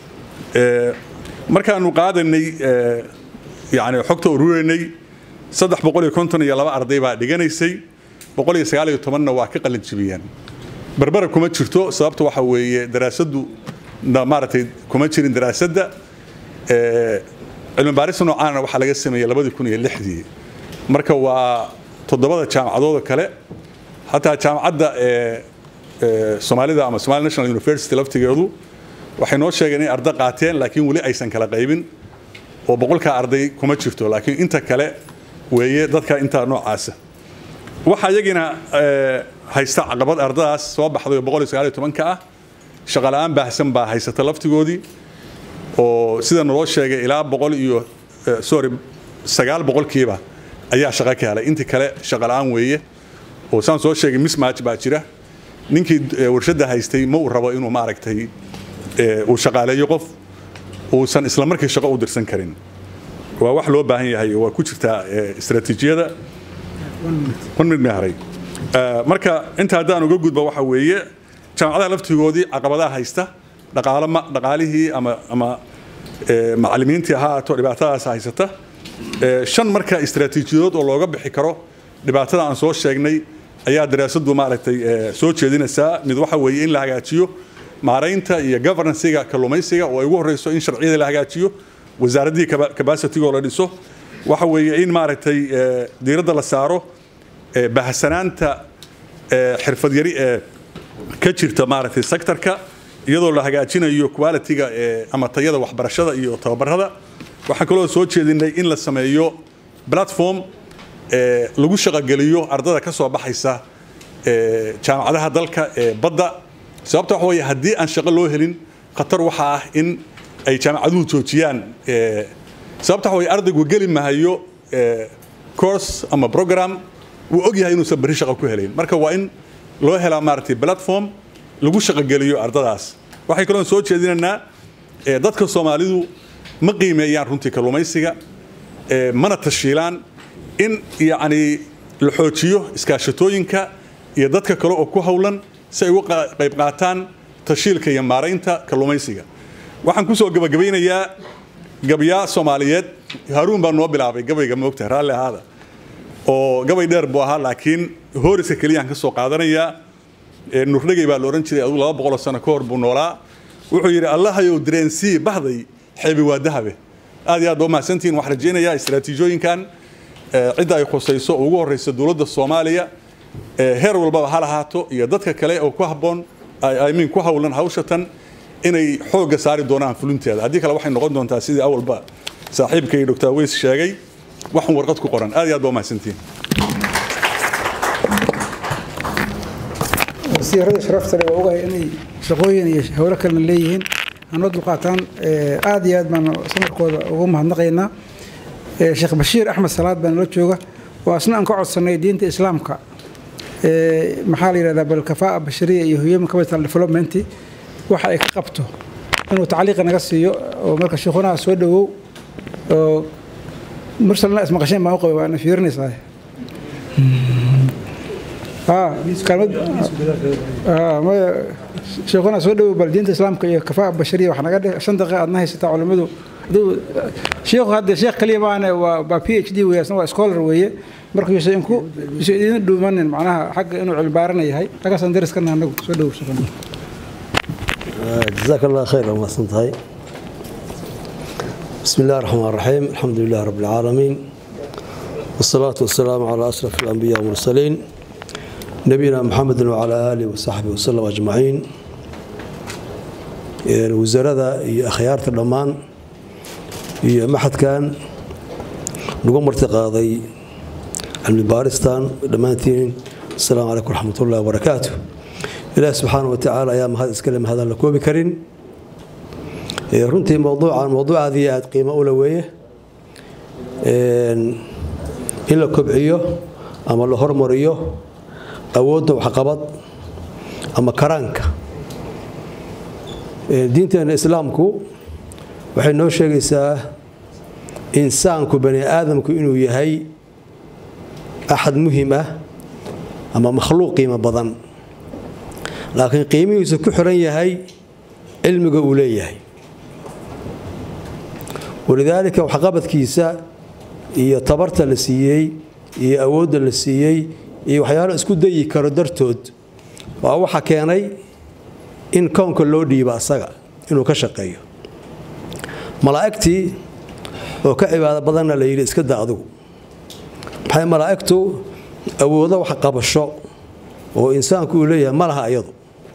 markaanu qaadanay yani xogta ururinay saddex boqol iyo konton iyo laba arday baa dhiganaysay boqol iyo sagaal iyo tobanna waa ka qalin jibiyeen berbera kuma jirto sababta waxa weeye daraasaddu maaragtay kuma jirin daraasadda cilmi baarista noocaana waxaa laga sameeyey labadii kun iyo lixdii marka waa toddobada jaamacadooda kale hataa jaamacadda soomaalida ama somali national university laftigeedu waxay noo sheegeen inay arda qaateen laakiin weli aysan kala qaybin oo boqolkaa arday kuma jirto laakiin inta kale weeye dadka intaa noocaasa waxaa iyagina haysta caqabad ardadaas soo baxday oo boqol iyo sagaal iyo tobanka ah shaqala-aan baahsan baa haysata laftigoodii oo sida naloo sheegay ilaa boqol iyo sorry sagaal boqolkiiba ayaa shaqo ka helay intii kale shaqala-aan weeye oo saan soo sheegay mismatch baa jira ninkii warshadda haystay ma uu rabo inuu maaragtay uu shaqaaleeyo qof uusan isla markii shaqo u dirsan karin waa wax loo baahan yahay waa ku jirtaa istaraatiijiyada one minute haray marka inta haddaan uga gudba waxa weeye jaamacadaha laftigoodii caqabadaha haysta dhaqaalo dhaqaalihii ama ama macallimiintii ha ahaato dhibaatadaas haysata shan marka istaraatiijiyadood oo looga bixi karo dhibaatada aan soo sheegnay ayaa daraasadu maaragtay soo jeedinaysaa mid waxa weeye in la hagaajiyo maaraynta iyo governancega kalluumaysiga oo ay ugu horeyso in sharciyada la hagaajiyo wasaaraddii capacitygo la dhiso waxa weeye in maaragtay diiradda la saaro bahsanaanta xirfad yari ee ka jirta maaragtay sectorka iyadoo la hagaajinayo qualityga ama tayada waxbarashada iyo tababarada waxaan kaloo soo jeedinay in la sameeyo platform lagu shaqogeliyo ardada ka soo baxaysa jaamacadaha dalka ee badda sababta waxa weeye haddii aan shaqo loo helin khatar waxa ah in ay jaamacaduhu joojiyaan sababta waxa weye ardaygu geli mahayo course ama program wuu og yahay inuusan berri shaqo ku helayn marka waa in loo helaa maaragtay platform lagu shaqogeliyo ardadaas waxay kaloo soo jeedinaynaa dadka soomaalidu ma qiimeeyaan runtii kalluumaysiga mana tashiilaan in yacni la xoojiyo iskaashatooyinka iyo dadka kale oo ku howlan si ay uga qayb qaataan tashiilka iyo maaraynta kalluumaysiga waxaan kusoo gabagabaynayaa gabyaa soomaaliyeed haruun baa noo bilaabay gabayga moogta raalli ahaada oo gabay dheer buu ahaa laakiin hooriska keliyaan ka soo qaadanayaa nurdhegey baa la odhan jiray adugu laba boqoloo sano ka hor buu noolaa wuxuu yidhi allahayow dareensii bahday xeebi waa dahabe aad iyo aad baa umahadsantihin waxaan rajaynayaa istaraatiijooyinkan cidda ay khusayso oo ugu horreysa dowladda soomaaliya heer walbaba ha lahaato iyo dadka kale oo ku habboon imean ku howlan hawshatan inay xoogga saari doonaan fulinteeda haddii kale waxay noqon doontaa sidii awalba saaxiibkay dr weys sheegay waxun warqad ku qoran aad iyo aad baa umahadsantihin wasiirada sharafta leh waa ogahay inay shaqooyin iyo howlo kalena leeyihiin hanoo dulqaataan aad iyo aad baan samarkooda ugu mahadnaqaynaa sheekh bashiir axmed salaad baa nala jooga oo asna aan ka codsanay diinta islaamka maxaa la yidhahdaa balkafaa bashariya iyo human capital development waxa ay ka qabto inuu tacliiqa naga siiyo oo marka sheekhunaha soo dhowow oo mursalna ismaqasheen baan u qabay waana fiirinaysaa sheekuna soo dhowow bal diinta islaamka iyo kafaa bashariya wax naga dheh shan daqiiqa aadna haysataa culimmadu sheekhu hadde sheekh kaliya maane waa waa p h d weeye asna waa scholar weeye marka yuusan inku yuusan idin dhuumanin macnaha xagga inuu cilbaarana yahay xaggaasaan dariskana anagu soo dhowow sheekuna جزاك الله خير ما سنتهي بسم الله الرحمن الرحيم الحمد لله رب العالمين والصلاة والسلام على أشرف الأنبياء والمرسلين نبينا محمد وعلى آله وصحبه وسلم أجمعين وزارة أخيار الأمان هي محد كان نقوم ارتقاضي المبارستان دمانتين السلام عليكم ورحمة الله وبركاته إله سبحانه وتعالى أيام هذا الكلام هذا لكوب كرين runtii mowduucan mowduuc aad iyo aad qiimo u laweeye in la kobciyo ama la hormariyo awoodda waxqabad ama karaanka diinteena islaamku waxay noo sheegaysaa insaanku bani aadamku inuu yahay axad muhim ah ama makhluuq qiimo badan laakiin qiimihiisu ku xiran yahay cilmiga uu leeyahay walidaalika waxqabadkiisa iyo tabarta la siiyey iyo awoodda la siiyey iyo waxyaalo isku dayi karo dartood waa waxa keenay in kownka loo dhiibo asaga inuu ka shaqeeyo malaa'igtii oo ka cibaado badanna la yidhi iska da adugu maxay malaa'igtu awoodo wax qabasho oo insaanku uu leeyahay ma laha iyadu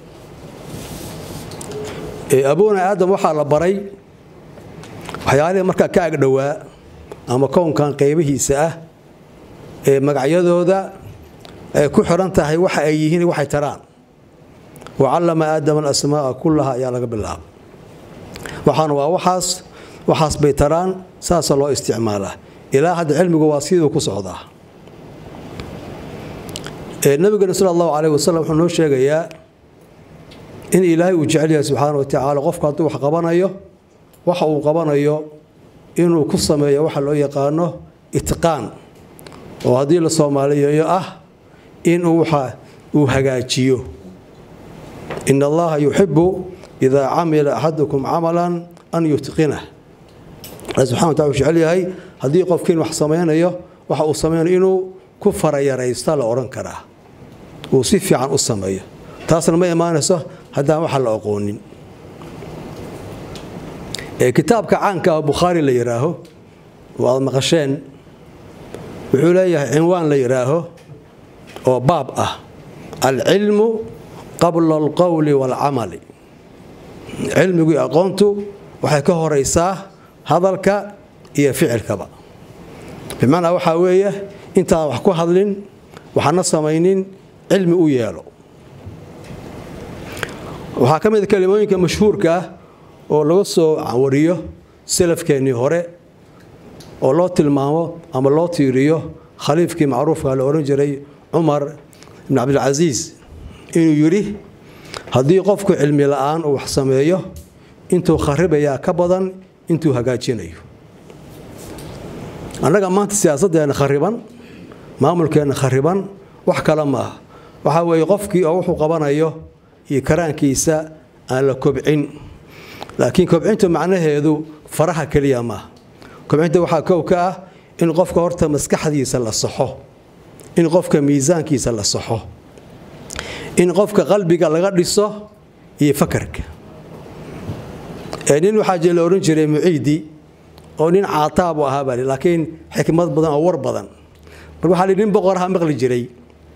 aboona aadam waxaa la baray waxyaalihii markaa ka agdhowaa ama kownkan qaybihiisa ah ee magacyadooda ay ku xiran tahay waxa ay yihiin waxay taraan wacallama aadama alasmaa'a kullaha ayaa laga bilaaba waxaana waa waxaas waxaas bay taraan saasa loo isticmaalaa ilaa hadda cilmigu waa siduu ku socdaa nabigana sal allahu caleyh wasalam wuxuu noo sheegayaa in ilaahay uu jecel yahay subxaana wa tacaala qofku hadduu wax qabanayo waxa uu qabanayo inuu ku sameeyo waxa loo yaqaano itqaan oo haddii la soomaaliyeeyo ah inuu waxa uu hagaajiyo in allaha yuxibu idaa camila axadukum camalan an yutqinah alla subxana wa tacala uu jecel yahay haddii qofkiin wax samaynayo waxa uu samaynayo inuu ku farayaraysta la odhan karaa uu si fiican u sameeyo taasna ma imaanayso haddaan waxa la aqoonin kitaabka caanka ah bukhaari la yidhaaho oo aad maqasheen wuxuu leeyahay cinwaan la yidhaaho oo baab ah alcilmu qabla alqowli waalcamali cilmigu iyo aqoontu waxay ka horaysaa hadalka iyo ficilkaba bimacnaa waxaa weeye intaan wax ku hadlin waxaana samaynin cilmi u yeelo waxaa ka mid kelimooyinka mashhuurka ah oo laga soo wariyo salafkeennii hore oo loo tilmaamo ama loo tiiriyo khaliifkii macruufka la odhan jiray cumar ibn cabdilcasiis inuu yidhi haddii qofku cilmi la'aan uu wax sameeyo intuu kharibayaa ka badan intuu hagaajinayo annaga maanta siyaasadeenna khariban maamulkeenna khariban wax kale maaha waxaa weeye qofkii oo wuxuu qabanayo iyo karaankiisa aan la kobcin laakiin kobcintu macnaheedu faraha keliya maaha kobcinta waxaa kow ka ah in qofka horta maskaxdiisa la saxo in qofka miisaankiisa la saxo in qofka qalbiga laga dhiso iyo fakarka nin waxaa jee la odhan jiray muciidi oo nin caataabu ahaa baa laakiin xikmad badan oo war badan marka waxaa nin boqoraha maqli jiray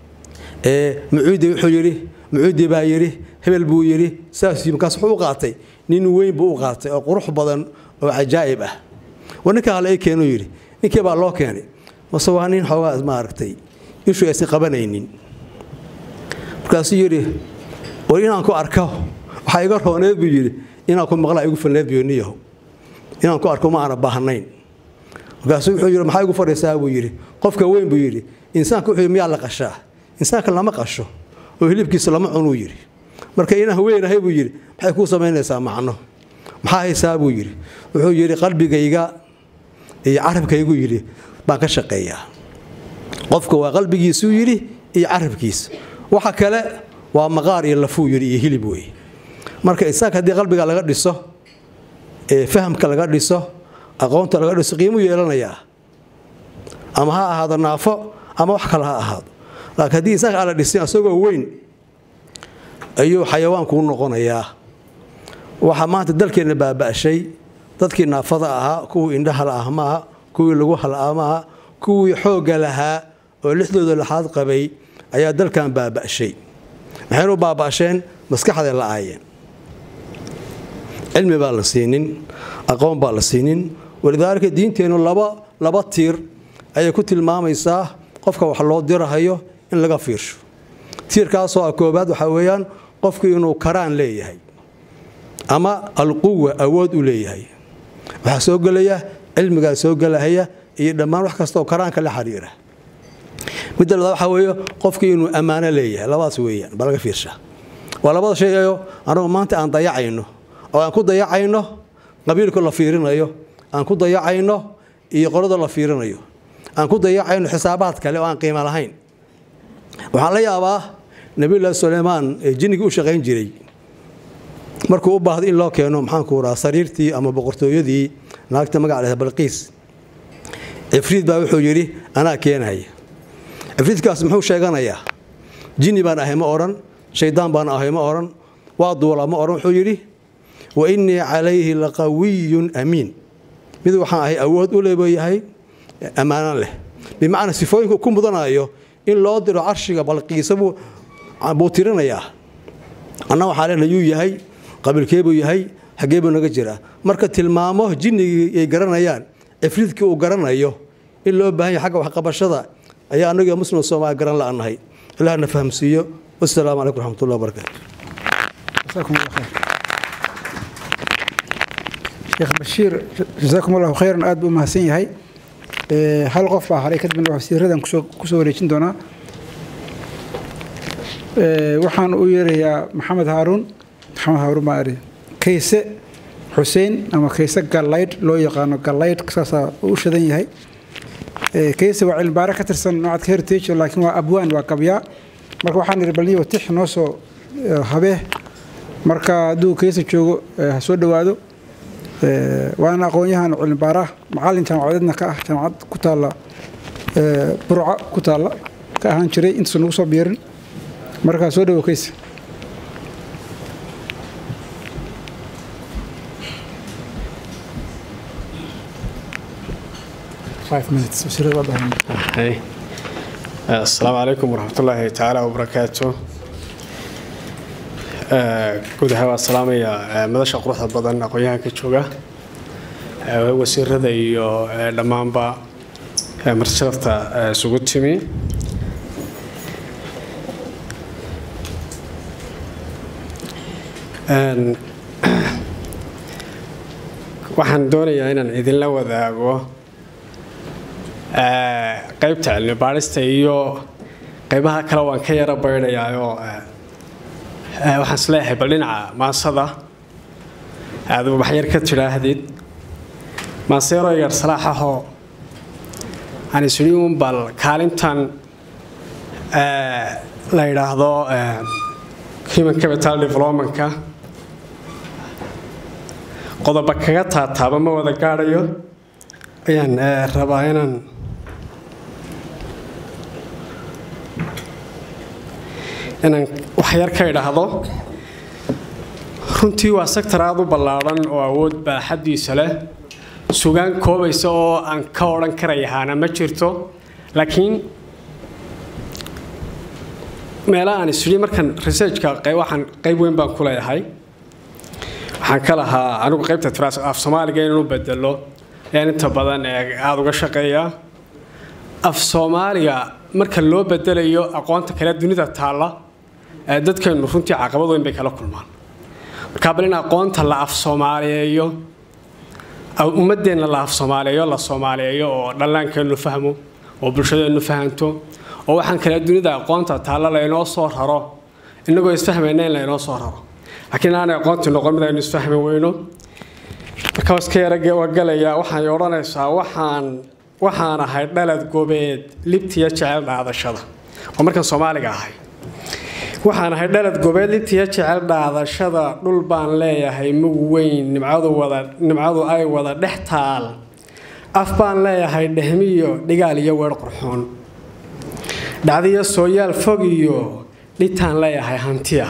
muciidi wuxuu yidhi muciidi baa yidhi hebel buu yidhi saas markaas wuxuu u qaatay nin weyn buu u qaatay oo qurux badan oo cajaa'ib ah war ninka hale ii keenuu yidhi ninkii baa loo keenay mase waa nin xoogaa maaragtay ishu aysan qabanaynin markaasuu yidhi war inaan ku arko waxaa iga rooneed buu yidhi inaan ku maqlaa igu falneed biyoniyaho inaan ku arko ma aana baahnayn markaasuu wuxuu yidhi maxaa igu fadhiisaa buu yidhi qofka weyn buu yidhi insaanka wuxuu yidhi miyaa la qashaa insaanka lama qasho oo hilibkiisa lama cunuu yidhi marka inaan weynahay buu yidhi maxay kuu samaynaysaa macno maxaa haysaa buu yidhi wuxuu yidhi qalbigayga iyo carabkaygu yidhi baan ka shaqeeyaa qofka waa qalbigiisuu yidhi iyo carabkiisa waxa kale waa maqaar iyo lafuu yidhi iyo hilib wey marka insaanka haddii qalbiga laga dhiso fahamka laga dhiso aqoonta laga dhiso qiimuu yeelanayaa ama ha ahaado naafo ama wax kale ha ahaado laakiin haddii insaanka aan la dhisin isagoo weyn ayuu xayawaanku u noqonayaa waxaa maanta dalkeenna baaba'shay dadkii naafada ahaa kuwii indhaha la'ah maaha kuwii lagu halaa maaha kuwii xoogga lahaa oo lixdooda laxaad qabay ayaa dalkan baaba'shay maxaynu baaba'sheen maskaxday la'aayeen cilmi baa la siinin aqoon baa la siinin walidaalika diinteennu laba laba tiir ayay ku tilmaamaysaa qofka wax loo dirahayo in laga fiirsho tiirkaasoo ah koobaad waxaa weeyaan qofku inuu karaan leeyahay ama alquwa awood u leeyahay waxaa soo gelaya cilmigaa soo gelahaya iyo dhammaan wax kastaoo karaanka la xiriira midda labaad waxaa weeye qofkii inuu ammaano leeyahay labadaas weeyaan baa laga fiirshaa waa labada shay ayo anagu maanta aan dayacayno oo aan ku dayacayno qabiilka la fiirinayo aan ku dayacayno iyo qolada la fiirinayo aan ku dayacayno xisaabaad kale oo aan qiimo lahayn waxaan la yaabaa nabiyullaahi suleymaan ee jinnigii u shaqayn jiray markuu u baahdo in loo keeno maxaanku rahaa sariirtii ama boqortooyadii naagta magac leh balqiis cifriid baa wuxuu yidhi anaa keenaya cifriidkaas muxuu sheeganayaa jinni baan ahay ma odhan shaydaan baan ahay ma odhan waa duula ma odhan wuxuu yidhi wa innii calayhi laqawiyun amiin mid waxaan ahay awood u leeyahay ammaanan leh bimacnaa sifooyinku ku mudanayo in loo diro carshiga balqiisa buu tirinayaa anna waxaa lena yuu yahay qabiilkeebuu yahay xaggee buu naga jiraa marka tilmaamo jinnigii ay garanayaan cifriidkii uu garanayo in loo baahan yahay xagga waxqabashada ayaa annaga muslim soomaali garan la'annahay ilaahna fahamsiiyo wasalaamu calaykum raxmatullahi wabarakaatu جزاكم الله خير sheekh bashiir jasaakum allahu khayran aad buu u mahadsan yahay hal qof baa haray kadibna wasiiradan kusoo kusoo wareejin doonaa waxaan u yeerayaa maxamed haaruun maxamed haaruun baa eri kayse xuseen ama kayse gallaydh loo yaqaano gallaydh saasaa u shadan yahay kayse waa cilmibaare ka tirsan noocadka heritage laakiin waa abwaan waa qabyaa marka waxaan ihi balniyo tix noo soo habee marka hadduu kayse joogo ha soo dhowaado waana aqoon-yahan cilmibaara macalin jaamacadeedna ka ah jaamacad ku taalla burca ku taalla ka ahaan jiray intuusan nagu soo biirin markaa soo dhowo kayse asalaamu calaykum waraxmatullaahi tacaala wabarakaatu guud ahaan waan salaamayaa madasha quruxda badan aqoon-yahanka jooga wasiirada iyo dhammaanba martisalafta isugu timi waxaan doonayaa inaan idinla wadaago qaybta cilmi baadhista iyo qaybaha kale waan ka yaro baydhayaayoo waxaan isleeyahay bal dhinaca maasada aad waxyar ka tidhaahdid maaseero yar salaaxahoo aan isdhi un bal kaalintan la yidhaahdo human capital developmentka qodoba kaga taataaba ma wada gaadhayo ayaan rabaa inaan inaan waxyar ka idhaahdo runtii waa sektor aada u ballaadhan oo awood baaxaddiisa leh sugaan koobaysa oo aan ka odhan karayahaana ma jirto laakiin meelaha aan isdhi markan researchka waxaan qayb weyn baan ku leeyahay waxaan ka lahaa anigu qaybta tiraas af soomaaliga inaan u bedelo ayaan inta badan aada uga shaqeeyaa af soomaaliga marka loo bedelayo aqoonta kale dunida taalla dadkeenu runtii caqabad weyn bay kala kulmaan markaa bal in aqoonta la af soomaaliyeeyo ummadeenna la af soomaaliyeeyo la soomaaliyeeyo oo dhallaankeennu fahmo oo bulshadeennu fahanto oo waxaan kale dunida aqoonta taalla laynoo soo raro innagoo isfahmayna in laynoo soo raro laakiin aanay aqoontii noqon mid aynu isfahmi weyno marka iska yaragalayaa waxay odhanaysaa waxaan waxaan ahay dhalad gobeed libtiya jecel dhaadashada oo markan soomaaliga ahay waxaan ahay dhalad gobeed libtiya jecel dhaadashada dhul baan leeyahay mug weyn nimcadu wada nimcadu ay wada dhex taal af baan leeyahay dhehmiyo dhigaal iyo weer qurxoon dhacdiyo sooyaal fog iyo dhitaan leeyahay hantiya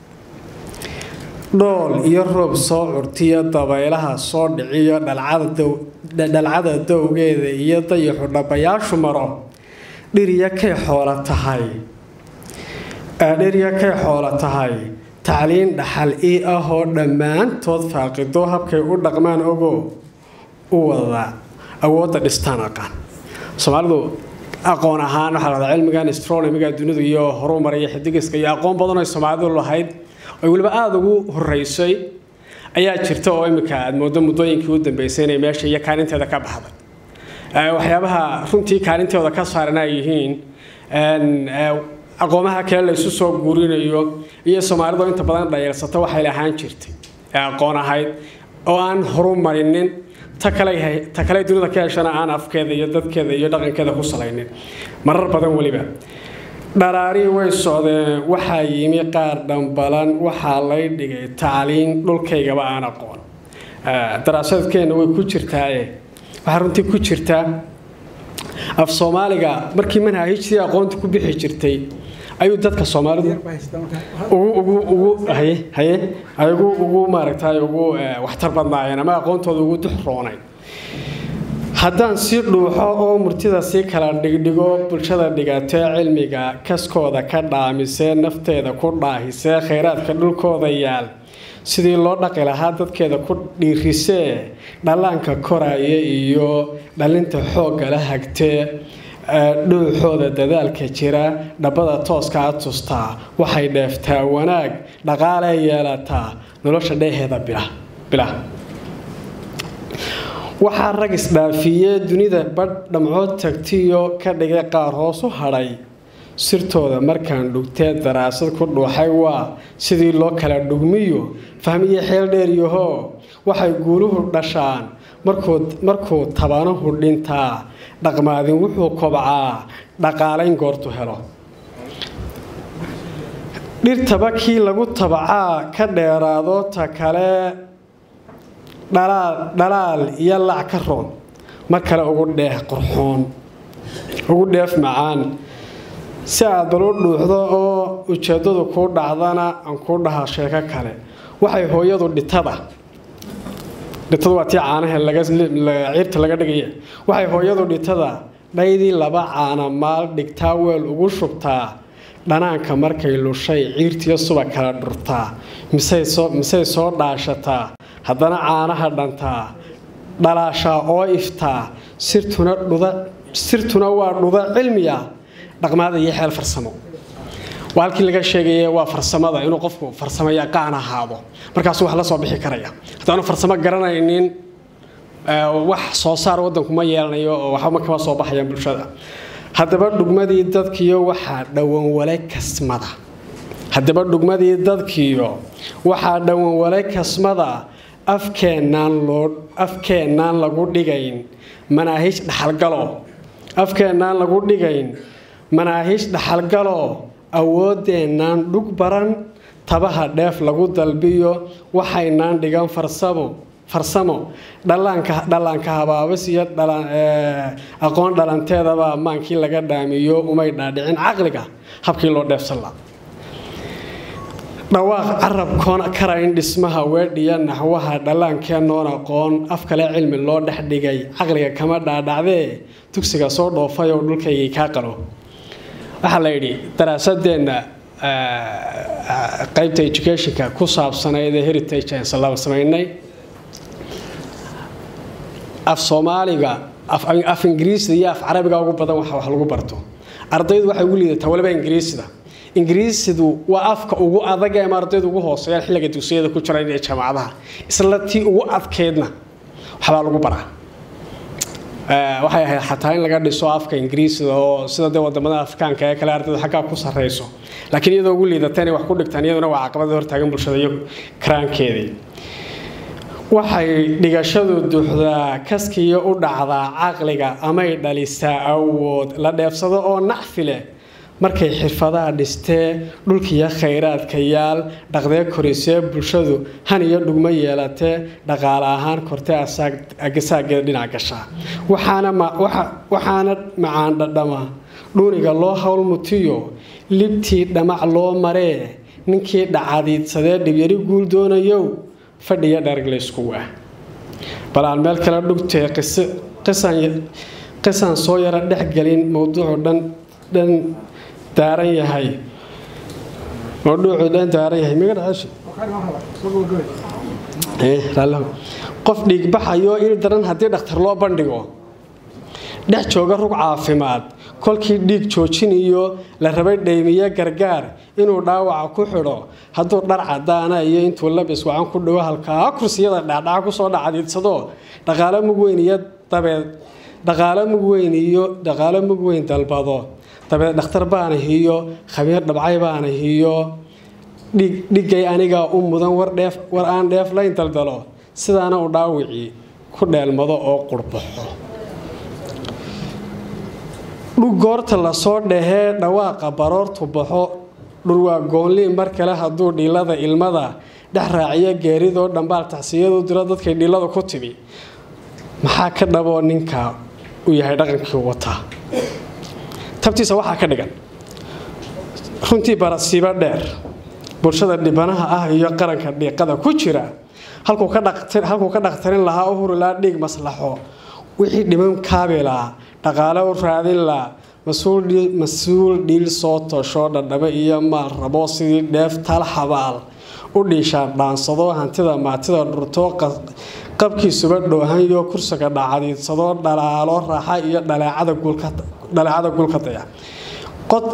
dhool iyo roob soo curtiyo dabaylaha soo dhiciyo dhalcada dowgeeda iyo dayaxu dhabayaashu maro dhiriya kay xoola tahay dhiriya kay xoola tahay tacliin dhaxal ii ah oo dhammaantood faaqido habkay u dhaqmaan ogo u wada awoodda dhistaan aqaan soomaalidu aqoon ahaan waxaa lahdaa cilmigan astronomiga dunidu iyo horumaraya xidigiska iyo aqoon badan ay soomaalidu lahayd ay weliba aada ugu horeysay ayaa jirta oo imika aad moodo muddooyinkii u dambeysay inay meesha iyo kaalinteeda ka baxday waxyaabaha runtii kaalintooda ka saaran ay yihiin aqoomaha kale laysu soo guurinayo iyo soomaalidu inta badan dhayeelsata waxay lahaan jirtay ee aqoon ahayd oo aan horumarinin ta kale dunida ka heshana aan afkeeda iyo dadkeeda iyo dhaqankeeda ku salaynin marar badan weliba dharaarii way socdeen waxaa yimi qaar dhambalan waxaa lay dhigay tacliin dhulkaygaba aan aqoon daraasadkeenna way ku jirtaaye waxaa runtii ku jirtaa af soomaaliga markii manhajidii aqoonta ku bixi jirtay ayuu dadka soomaalidu ugu ugu maaragtay ugu waxtar badnaayeen ama aqoontooda ugu duxroonayn haddaan si dhuuxo oo murtida si kala dhigdhigo bulshada dhigatee cilmiga kaskooda ka dhaamisee nafteeda ku dhaahisee khayraadka dhulkooda yaal sidii loo dhaqi lahaa dadkeeda ku dhiirisee dhallaanka koraya iyo dhalinta xoogga la hagtee dhuuxooda dadaalka jira dhabbada tooskaa tustaa waxay dheeftaa wanaag dhaqaalee yeelataa nolosha dheeheeda bila waxaa rag isdhaafiyee dunida badh dhamcood tagtiyo ka dhigay qaar hoos u hadhay sirtooda markaan dhugtee daraasad ku dhuuxay waa sidii loo kala dhugmiyo fahmiyo xeel dheeryaho waxay guuluhu dhashaan markuu tabanuhu dhintaa dhaqmaadin wuxuu kobcaa dhaqaalayn goortu helo dhirtaba kii lagu tabacaa ka dheeraado ta kale dhalaal iyo lac ka roon mar kale ugu dheeh qurxoon ugu dheef macaan si aad balu dhuuxdo oo ujeeddadu kuu dhacdana aan kuu dhaha sheeko kale waxay hooyadu dhitada dhitadu waa tii caanaha ciirta laga dhigaya waxay hooyadu dhitada dhaydii laba caana maal dhigtaa weel ugu shubtaa dhanaanka markay lushay ciirtiyo suba kala dhurtaa misay soo dhaashataa haddana caanaha dhantaa dhalaashaa oo iftaa sirtuna waa dhuda cilmiya dhaqmaada iyo xeel farsamo waa halkii laga sheegaya waa farsamada inuu qofku farsamo yaqaan ahaado markaasuu wax la soo bixi karaya haddaanu farsamo garanaynin wax soo saar wadanku ma yeelanayo oo waxba kama soo baxayaan bulshada haddaba dhugmadii dadkiyo waxaa dhowanwale kasmada haddaba dhugmadii dadkiyo waxaa dhowanwale kasmada afkeennaan loo afkeennaan lagu dhigayn manaahiij dhaxalgalo afkeennaan lagu dhigayn manaahiij dhaxalgalo awoodeennaan dhug baran tabaha dheef lagu dalbiyo waxaynaan dhigan farsamo farsamo dhallaanka dhallaanka habaabis iyo aqoon dhalanteedaba maankii laga dhaamiyo umay dhaadhicin caqliga habkii loo dheefsan la dhawaaq carabkoon karayn dhismaha weedhiya naxwaha dhallaankeenoon aqoon af kale cilmi loo dhex dhigay caqliga kama dhaadhacdee dugsiga soo dhoofay oo dhulkaygii kaa qalo waxaa la yidhi daraasadeenna qaybta educationka ku saabsanayd ee heritage aan laba samaynay af soomaaliga af ingiriisida iyo af carabiga ugu badan wax lagu barto ardaydu waxay ugu liidataa waliba ingiriisida ingiriisidu waa afka ugu adag ee ardaydu ugu hooseeyaan xilliga dugsiyada ku jira ee jaamacadaha isla tii ugu adkeydna waxbaa lagu baraa waxay ahayd xataa in laga dhiso afka ingiriisida oo sida dee wadamada afrikaanka ee kale ardaydu xaggaa ku sarreyso laakiin iyadoo ugu liidata inay wax ku dhigtaan iyaduna waa caqabada hortaagan bulshada iyo karaankeedii waxay dhigashadu duuxdaa kaskiyo u dhacdaa caqliga amay dhalisaa awood la dheefsado oo nacfi leh markay xirfadaha dhistee dhulkiiyo khayraadka yaal dhaqdee korisee bulshadu han iyo dhugmo yeelatee dhaqaale ahaan kortee agasaageeda dhinac gashaa waxaana macaan dhadhama dhuuniga loo howlmutiyo libtii dhamac loo maree ninkii dhacadiidsadee dhibyari guul doonayow fadhiya dharag laysku waa bal aan meel kale dhugtee qisaan soo yara dhexgelin mowduucu dhan dhan daaran yahay mawduucu dhan daaran yahay miga dhacesha qof dhiigbaxayo il daran haddii dhakhtar loo bandhigo dhex jooga rug caafimaad kolkii dhiig joojiniyo la rabay dhaymiye gargaar inuu dhaawaca ku xidho hadduu dhar cadaana iyo intuu labis wacan ku dhago halkaa kursiyada dhaadhaca kusoo dhacadiidsado dhaqaalo mug weyn iyo dabeed dhaqaalo mug weyn iyo dhaqaalo mug weyn dalbado dabeed dhakhtar baana hiyo khabiir dhabcay baana hiyo dhigay anigaa u mudan war aan dheef layn daldalo sidaana u dhaawicii ku dheelmado oo qurbaxo dhug goorta lasoo dhahee dhawaaqa baroortu baxo dhurwaa goonliin mar kale hadduu dhiilada ilmada dhex raaciyo geeridoo dhambaal tacsiyadu diro dadkay dhiilada ku timi maxaa ka dhaboo ninka u yahay dhaqankii wataa tabtiisa waxaa ka dhigan runtii barasiibo dheer bulshada dhibanaha ah iyo qaranka dhiiqada ku jira halkuu ka dhakhtarin lahaa u hurilaa dhiig maslaxo wixii dhiman kaabilaa dhaqaale u raadin laa mas-uul dhiil soo tosho dhadhabo iyo maal rabo sidii dheef tal xabaal u dhiishaa dhaansado hantida maatida dhurtoo qabkiisuba dhoohanyo kursiga dhacadiidsado dhalaalo raaxa iyo dhaleecada dhaleecada gulka daya qod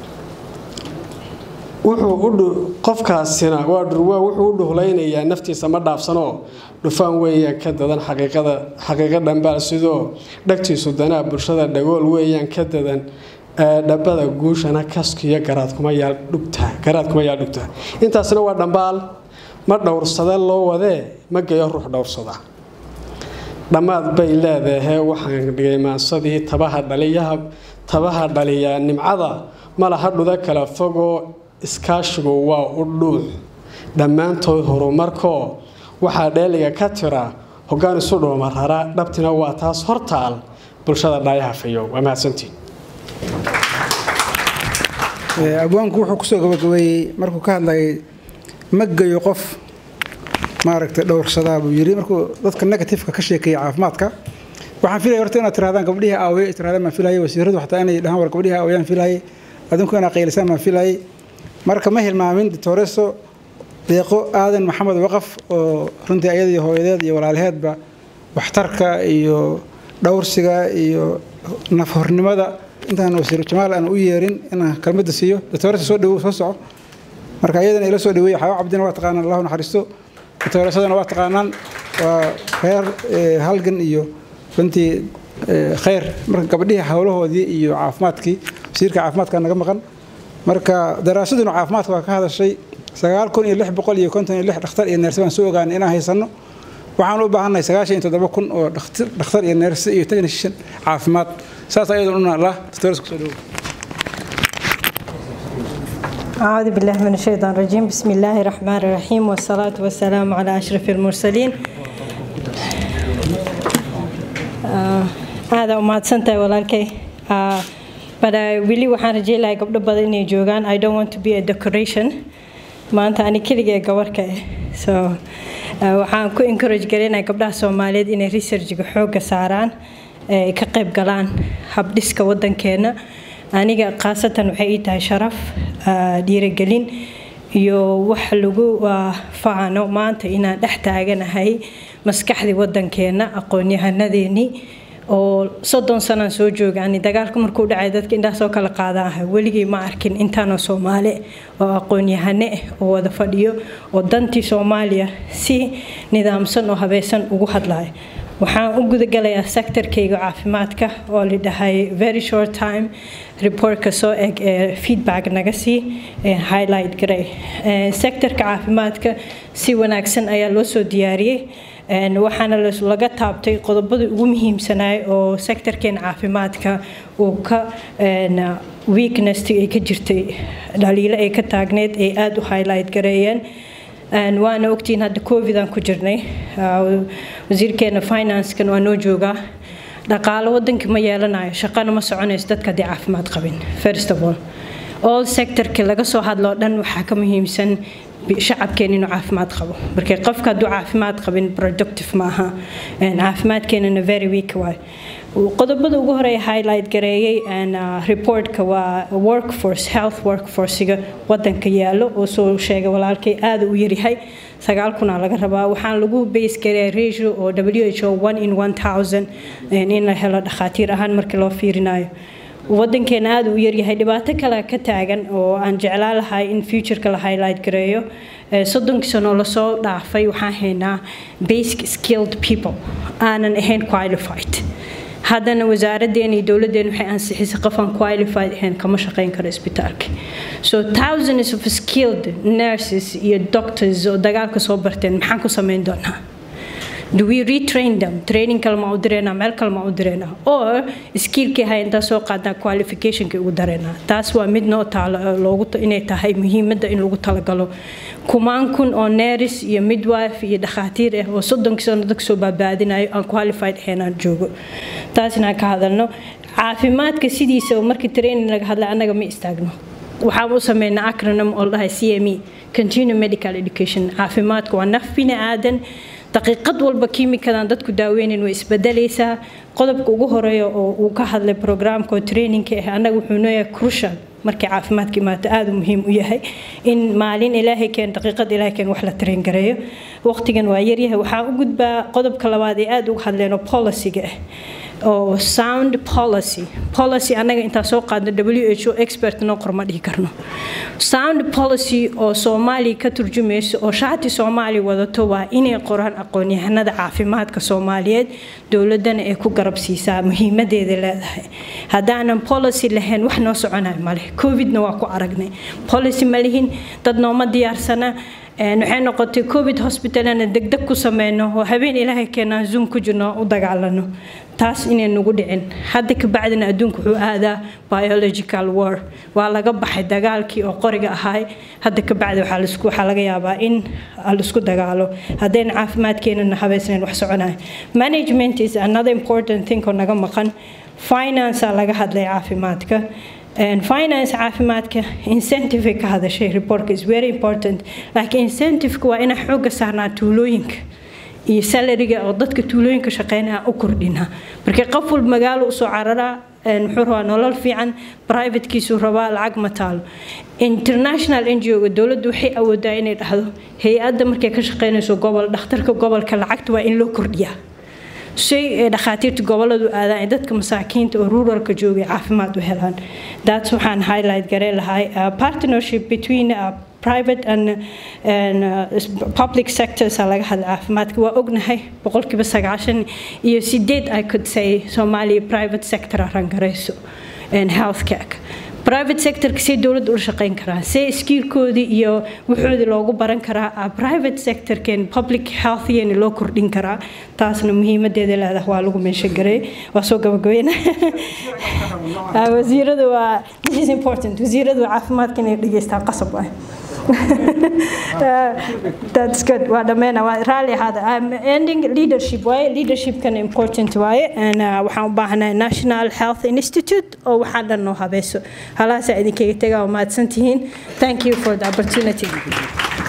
wuxuu qofkaasina waa dhurwaa wuxuu u dhuhlaynayaa naftiisa ma dhaafsanoo dhufaan weeyaan ka dadan xaqiiqada xaqiiqo dhambaal sidoo dhagtiisu danaa bulshada dhagool weeyaan ka dadan dhabada guushana kaskiyo garaadkuma yaal dhugtaa garaadkuma yaal dhugtaa intaasna waa dhambaal ma dhowrsada loo wadee ma geeyo ruux dhowrsada dhammaad bay leedahay waxaan dhigay maansadii tabaha dhaliyaha tabaha dhaliya nimcada malaha dhuda kala fogoo iskaashigu waa u dhuux dhammaantood horumarkoo waxaa dheeliga ka tira hoggaan isu dhuuma rara dhabtina waa taas hortaal bulshada dhaayaha fayo waa mahadsantiin abwaanku wuxuu kusoo gabagabeeyey markuu ka hadlayay ma geyo qof maaragtay dhowrsadaa buu yidhi markuu dadka negatifeka ka sheekeeyay caafimaadka waxaan filaya horta inaad tirahdaan gabdhihii aawaye tirahdaan baan filayay wasiiradu xataa inay dhahaan war gabdhihii aawayaan filayay adinku inaad qaylisaan baan filayay marka ma hilmaamin ditoreso deeqo aadan maxamed waqaf oo runtii ayadii hooyadeed iyo walaalaheedba waxtarka iyo dhowrsiga iyo nafhornimada intaan wasiir jamaal aan u yeerin inaan kalmada siiyo ditoreso soo dhawow soo soco marka iyadana ila soo dhaweeyey xawa cabdina waa taqaanaan allahu naxariisto ditoresadana waa taqaanaan waa reer halgan iyo runtii khayr marka gabdhihii howlahoodii iyo caafimaadkii wasiirka caafimaadka naga maqan marka daraasaduna caafimaadka waa ka hadashay sagaal kun iyo lix boqol iyo konton iyo lix dhakhtar iyo neerse baan soo ogaanay inaan haysanno waxaan u baahannahay sagaashan iyo toddoba kun oo dhakhtar iyo neerse iyo technician caafimaad saas ayadoo una lah doctores kusoo dhawow أعوذ بالله من الشيطان الرجيم بسم الله الرحمن الرحيم والصلاة والسلام على أشرف المرسلين هذا أمات سنتي ولالكي but I really waxaan rajay lahay gabdho badan inay joogaan I don't want to be a decoration maanta ani keligee gabarka ah so waxaan ku encourage gareynayaa gabdhaha Soomaaliyeed inay researchga xooga saaraan ay ka qayb galaan habdhiska wadankeena aniga khaasatan waxay ii tahay sharaf dhiirigelin iyo wax lagu faano maanta inaan dhex taaganahay maskaxdii wadankeena aqoon-yahanadeenii oo soddon sanaan soo joogaani dagaalka markuu dhacay dadka indhahaasoo kala qaadaaha weligii ma arkin intaanoo soomaali oo aqoon-yahane ah oo wada fadhiyo oo dantii soomaaliya si nidaamsan oo habaysan ugu hadlaya waxaan u gudagalayaa sektorkayga caafimaadka oo la dhahay very short time reportka soo eg ee feedback naga sii highlight garay sektorka caafimaadka si wanaagsan ayaa loo soo diyaariyey waxaana laga taabtay qodobada ugu muhiimsanaay oo sektorkeena caafimaadka uu ka weakness ay ka jirtay dhaliilo ay ka taagneed ay aada u highlight gareeyeen waana ogtiin hadda covid aan ku jirnay wasiirkeena financekan waa noo joogaa dhaqaalo wadanka ma yeelanayo shaqana ma soconayso dadka haddii caafimaad qabin first of all all sectorka laga soo hadlo dhan waxaa ka muhiimsan shacabkeena inuu caafimaad qabo marka qofka hadduu caafimaad qabin productive ma aha caafimaadkeenana very weak waay qodobada ugu horeeya highlight gareeyey reportka waa workforce health workforcega wadanka yaalo oo soo sheegay walaalkay aada u yaryahay sagaal kunaa laga rabaa waxaan lagu base gareeya ratio oo w h o one in one thousand in la helo dhakhaatiir ahaan markii loo fiirinayo wadankeena aada u yaryahay dhibaato kale ka taagan oo aan jeclaa lahay in futureka la highlight gareeyo soddonkii sano lasoo dhaafay waxaan haynaa basic skilled people aanan ahayn qualified haddana wasaaraddeena iyo dowladdeena waxay ansixisay qof aan qualified ahayn kama shaqayn karo isbitaalka so thousands of skilled nurses iyo doctors oo dagaalka soo barteen maxaan ku samayn doonaa do we retrain them training kale ma u direynaa meel kale ma u direynaa or skillkii hay intaa soo qaadnaa qualificationkii ugu dareynaa taas waa mid noo taalo loogu inay tahay muhiimadda in lagu talagalo kumaan kun oo neris iyo midwife iyo dhakhaatiir ah oo soddonkii sano dadka soo baabaadinayo aan qualified ahayn aan joogo taas inaan ka hadalno caafimaadka sidiisa oo markii training laga hadlay annaga ma istaagno waxaan u sameynaa acronym oo dhahay c m e continue medical education caafimaadku waa naf bini aadan daqiiqad walba kiimikadan dadku daaweynayn way isbedelaysaa qodobka ugu horeeya oo uu ka hadlay programka oo trainingka ah annaga wuxuu nooyahay crucial markay caafimaadka imaato aada muhiim u yahay in maalin ilaahay keen daqiiqad ilaahay keen wax la train gareeyo waqtigan waa yaryahay waxaa u gudbaa qodobka labaad ee aada uga hadleen oo policyga ah oo sound policy policy annaga intaa soo qaadno w h o expert noo qorma dhihi karno sound policy oo soomaaliya ka turjumayso oo shaati soomaaliya wadato waa inay qoraan aqoon-yahanada caafimaadka soomaaliyeed dowladana ay ku garab siisaa muhiimadeeda leedahay haddaanan policy lahayn wax noo soconayo male covidna waa ku aragnay policy ma lihin dad nooma diyaarsana waxay noqotay covid hospitalana degdeg ku sameyno oo habeen ilaahay keenaan zoom ku jirno u dagaalano taas inay nagu dhicin hadda ka bacdina adduunku wuxuu aadaa biological war waa laga baxay dagaalkii oo qoriga ahaay hadda ka bacdi waxaa laga yaabaa in laisku dagaalo haddayna caafimaadkeenana habeysnayn wax soconaya management is another important thing oo naga maqan financea laga hadlay caafimaadka finance caafimaadka incentive ka hadashay reportka is very important laakiin incentiveka waa inaan xooga saarnaa tuulooyinka iyo salariga oo dadka tuulooyinka shaqeynaya u kordhinaa markii qof walba magaalo usoo cararaa muxuu rabaa nolol fiican privatekiisuu rabaa lacag ma taalo international ngo-ga dowladdu waxay awoodaa inay dhahdo hay-adda markay ka shaqeynayso gobol dhakhtarka gobolka lacagta waa in loo kordhiyaa shay dhakhaatiirta goboladu aadaan dadka masaakiinta oo ruralka joogay caafimaad u helaan daats waxaan highlight garee lahay partnership between private and, and uh, public sectors laga hadla caafimaadka waa ognahay boqolkiiba sagaashan iyo sideed i could say soomaaliya private sector rangarayso healthcare private sectorka see dowladda ula shaqeyn karaa see skiilkoodii iyo wuxoodii loogu baran karaa private sectorkeen public healthyeena loo kordhin karaa taasna muhiimadeeda leedahay waa lagu meesha garay waa soo gabagabeyna wasiiradu waa this is important wasiiradu caafimaadka inay dhegeystaan qasab ah that's good waa dhammeena waa raalli ahaada I'm ending leadership waaye leadershipkan important waaye and waxaan u baahanahay national health institute oo waxaan dhan noo habeeso halaasaa idinkaga tegaa waa mahadsantihiin thank you for the opportunity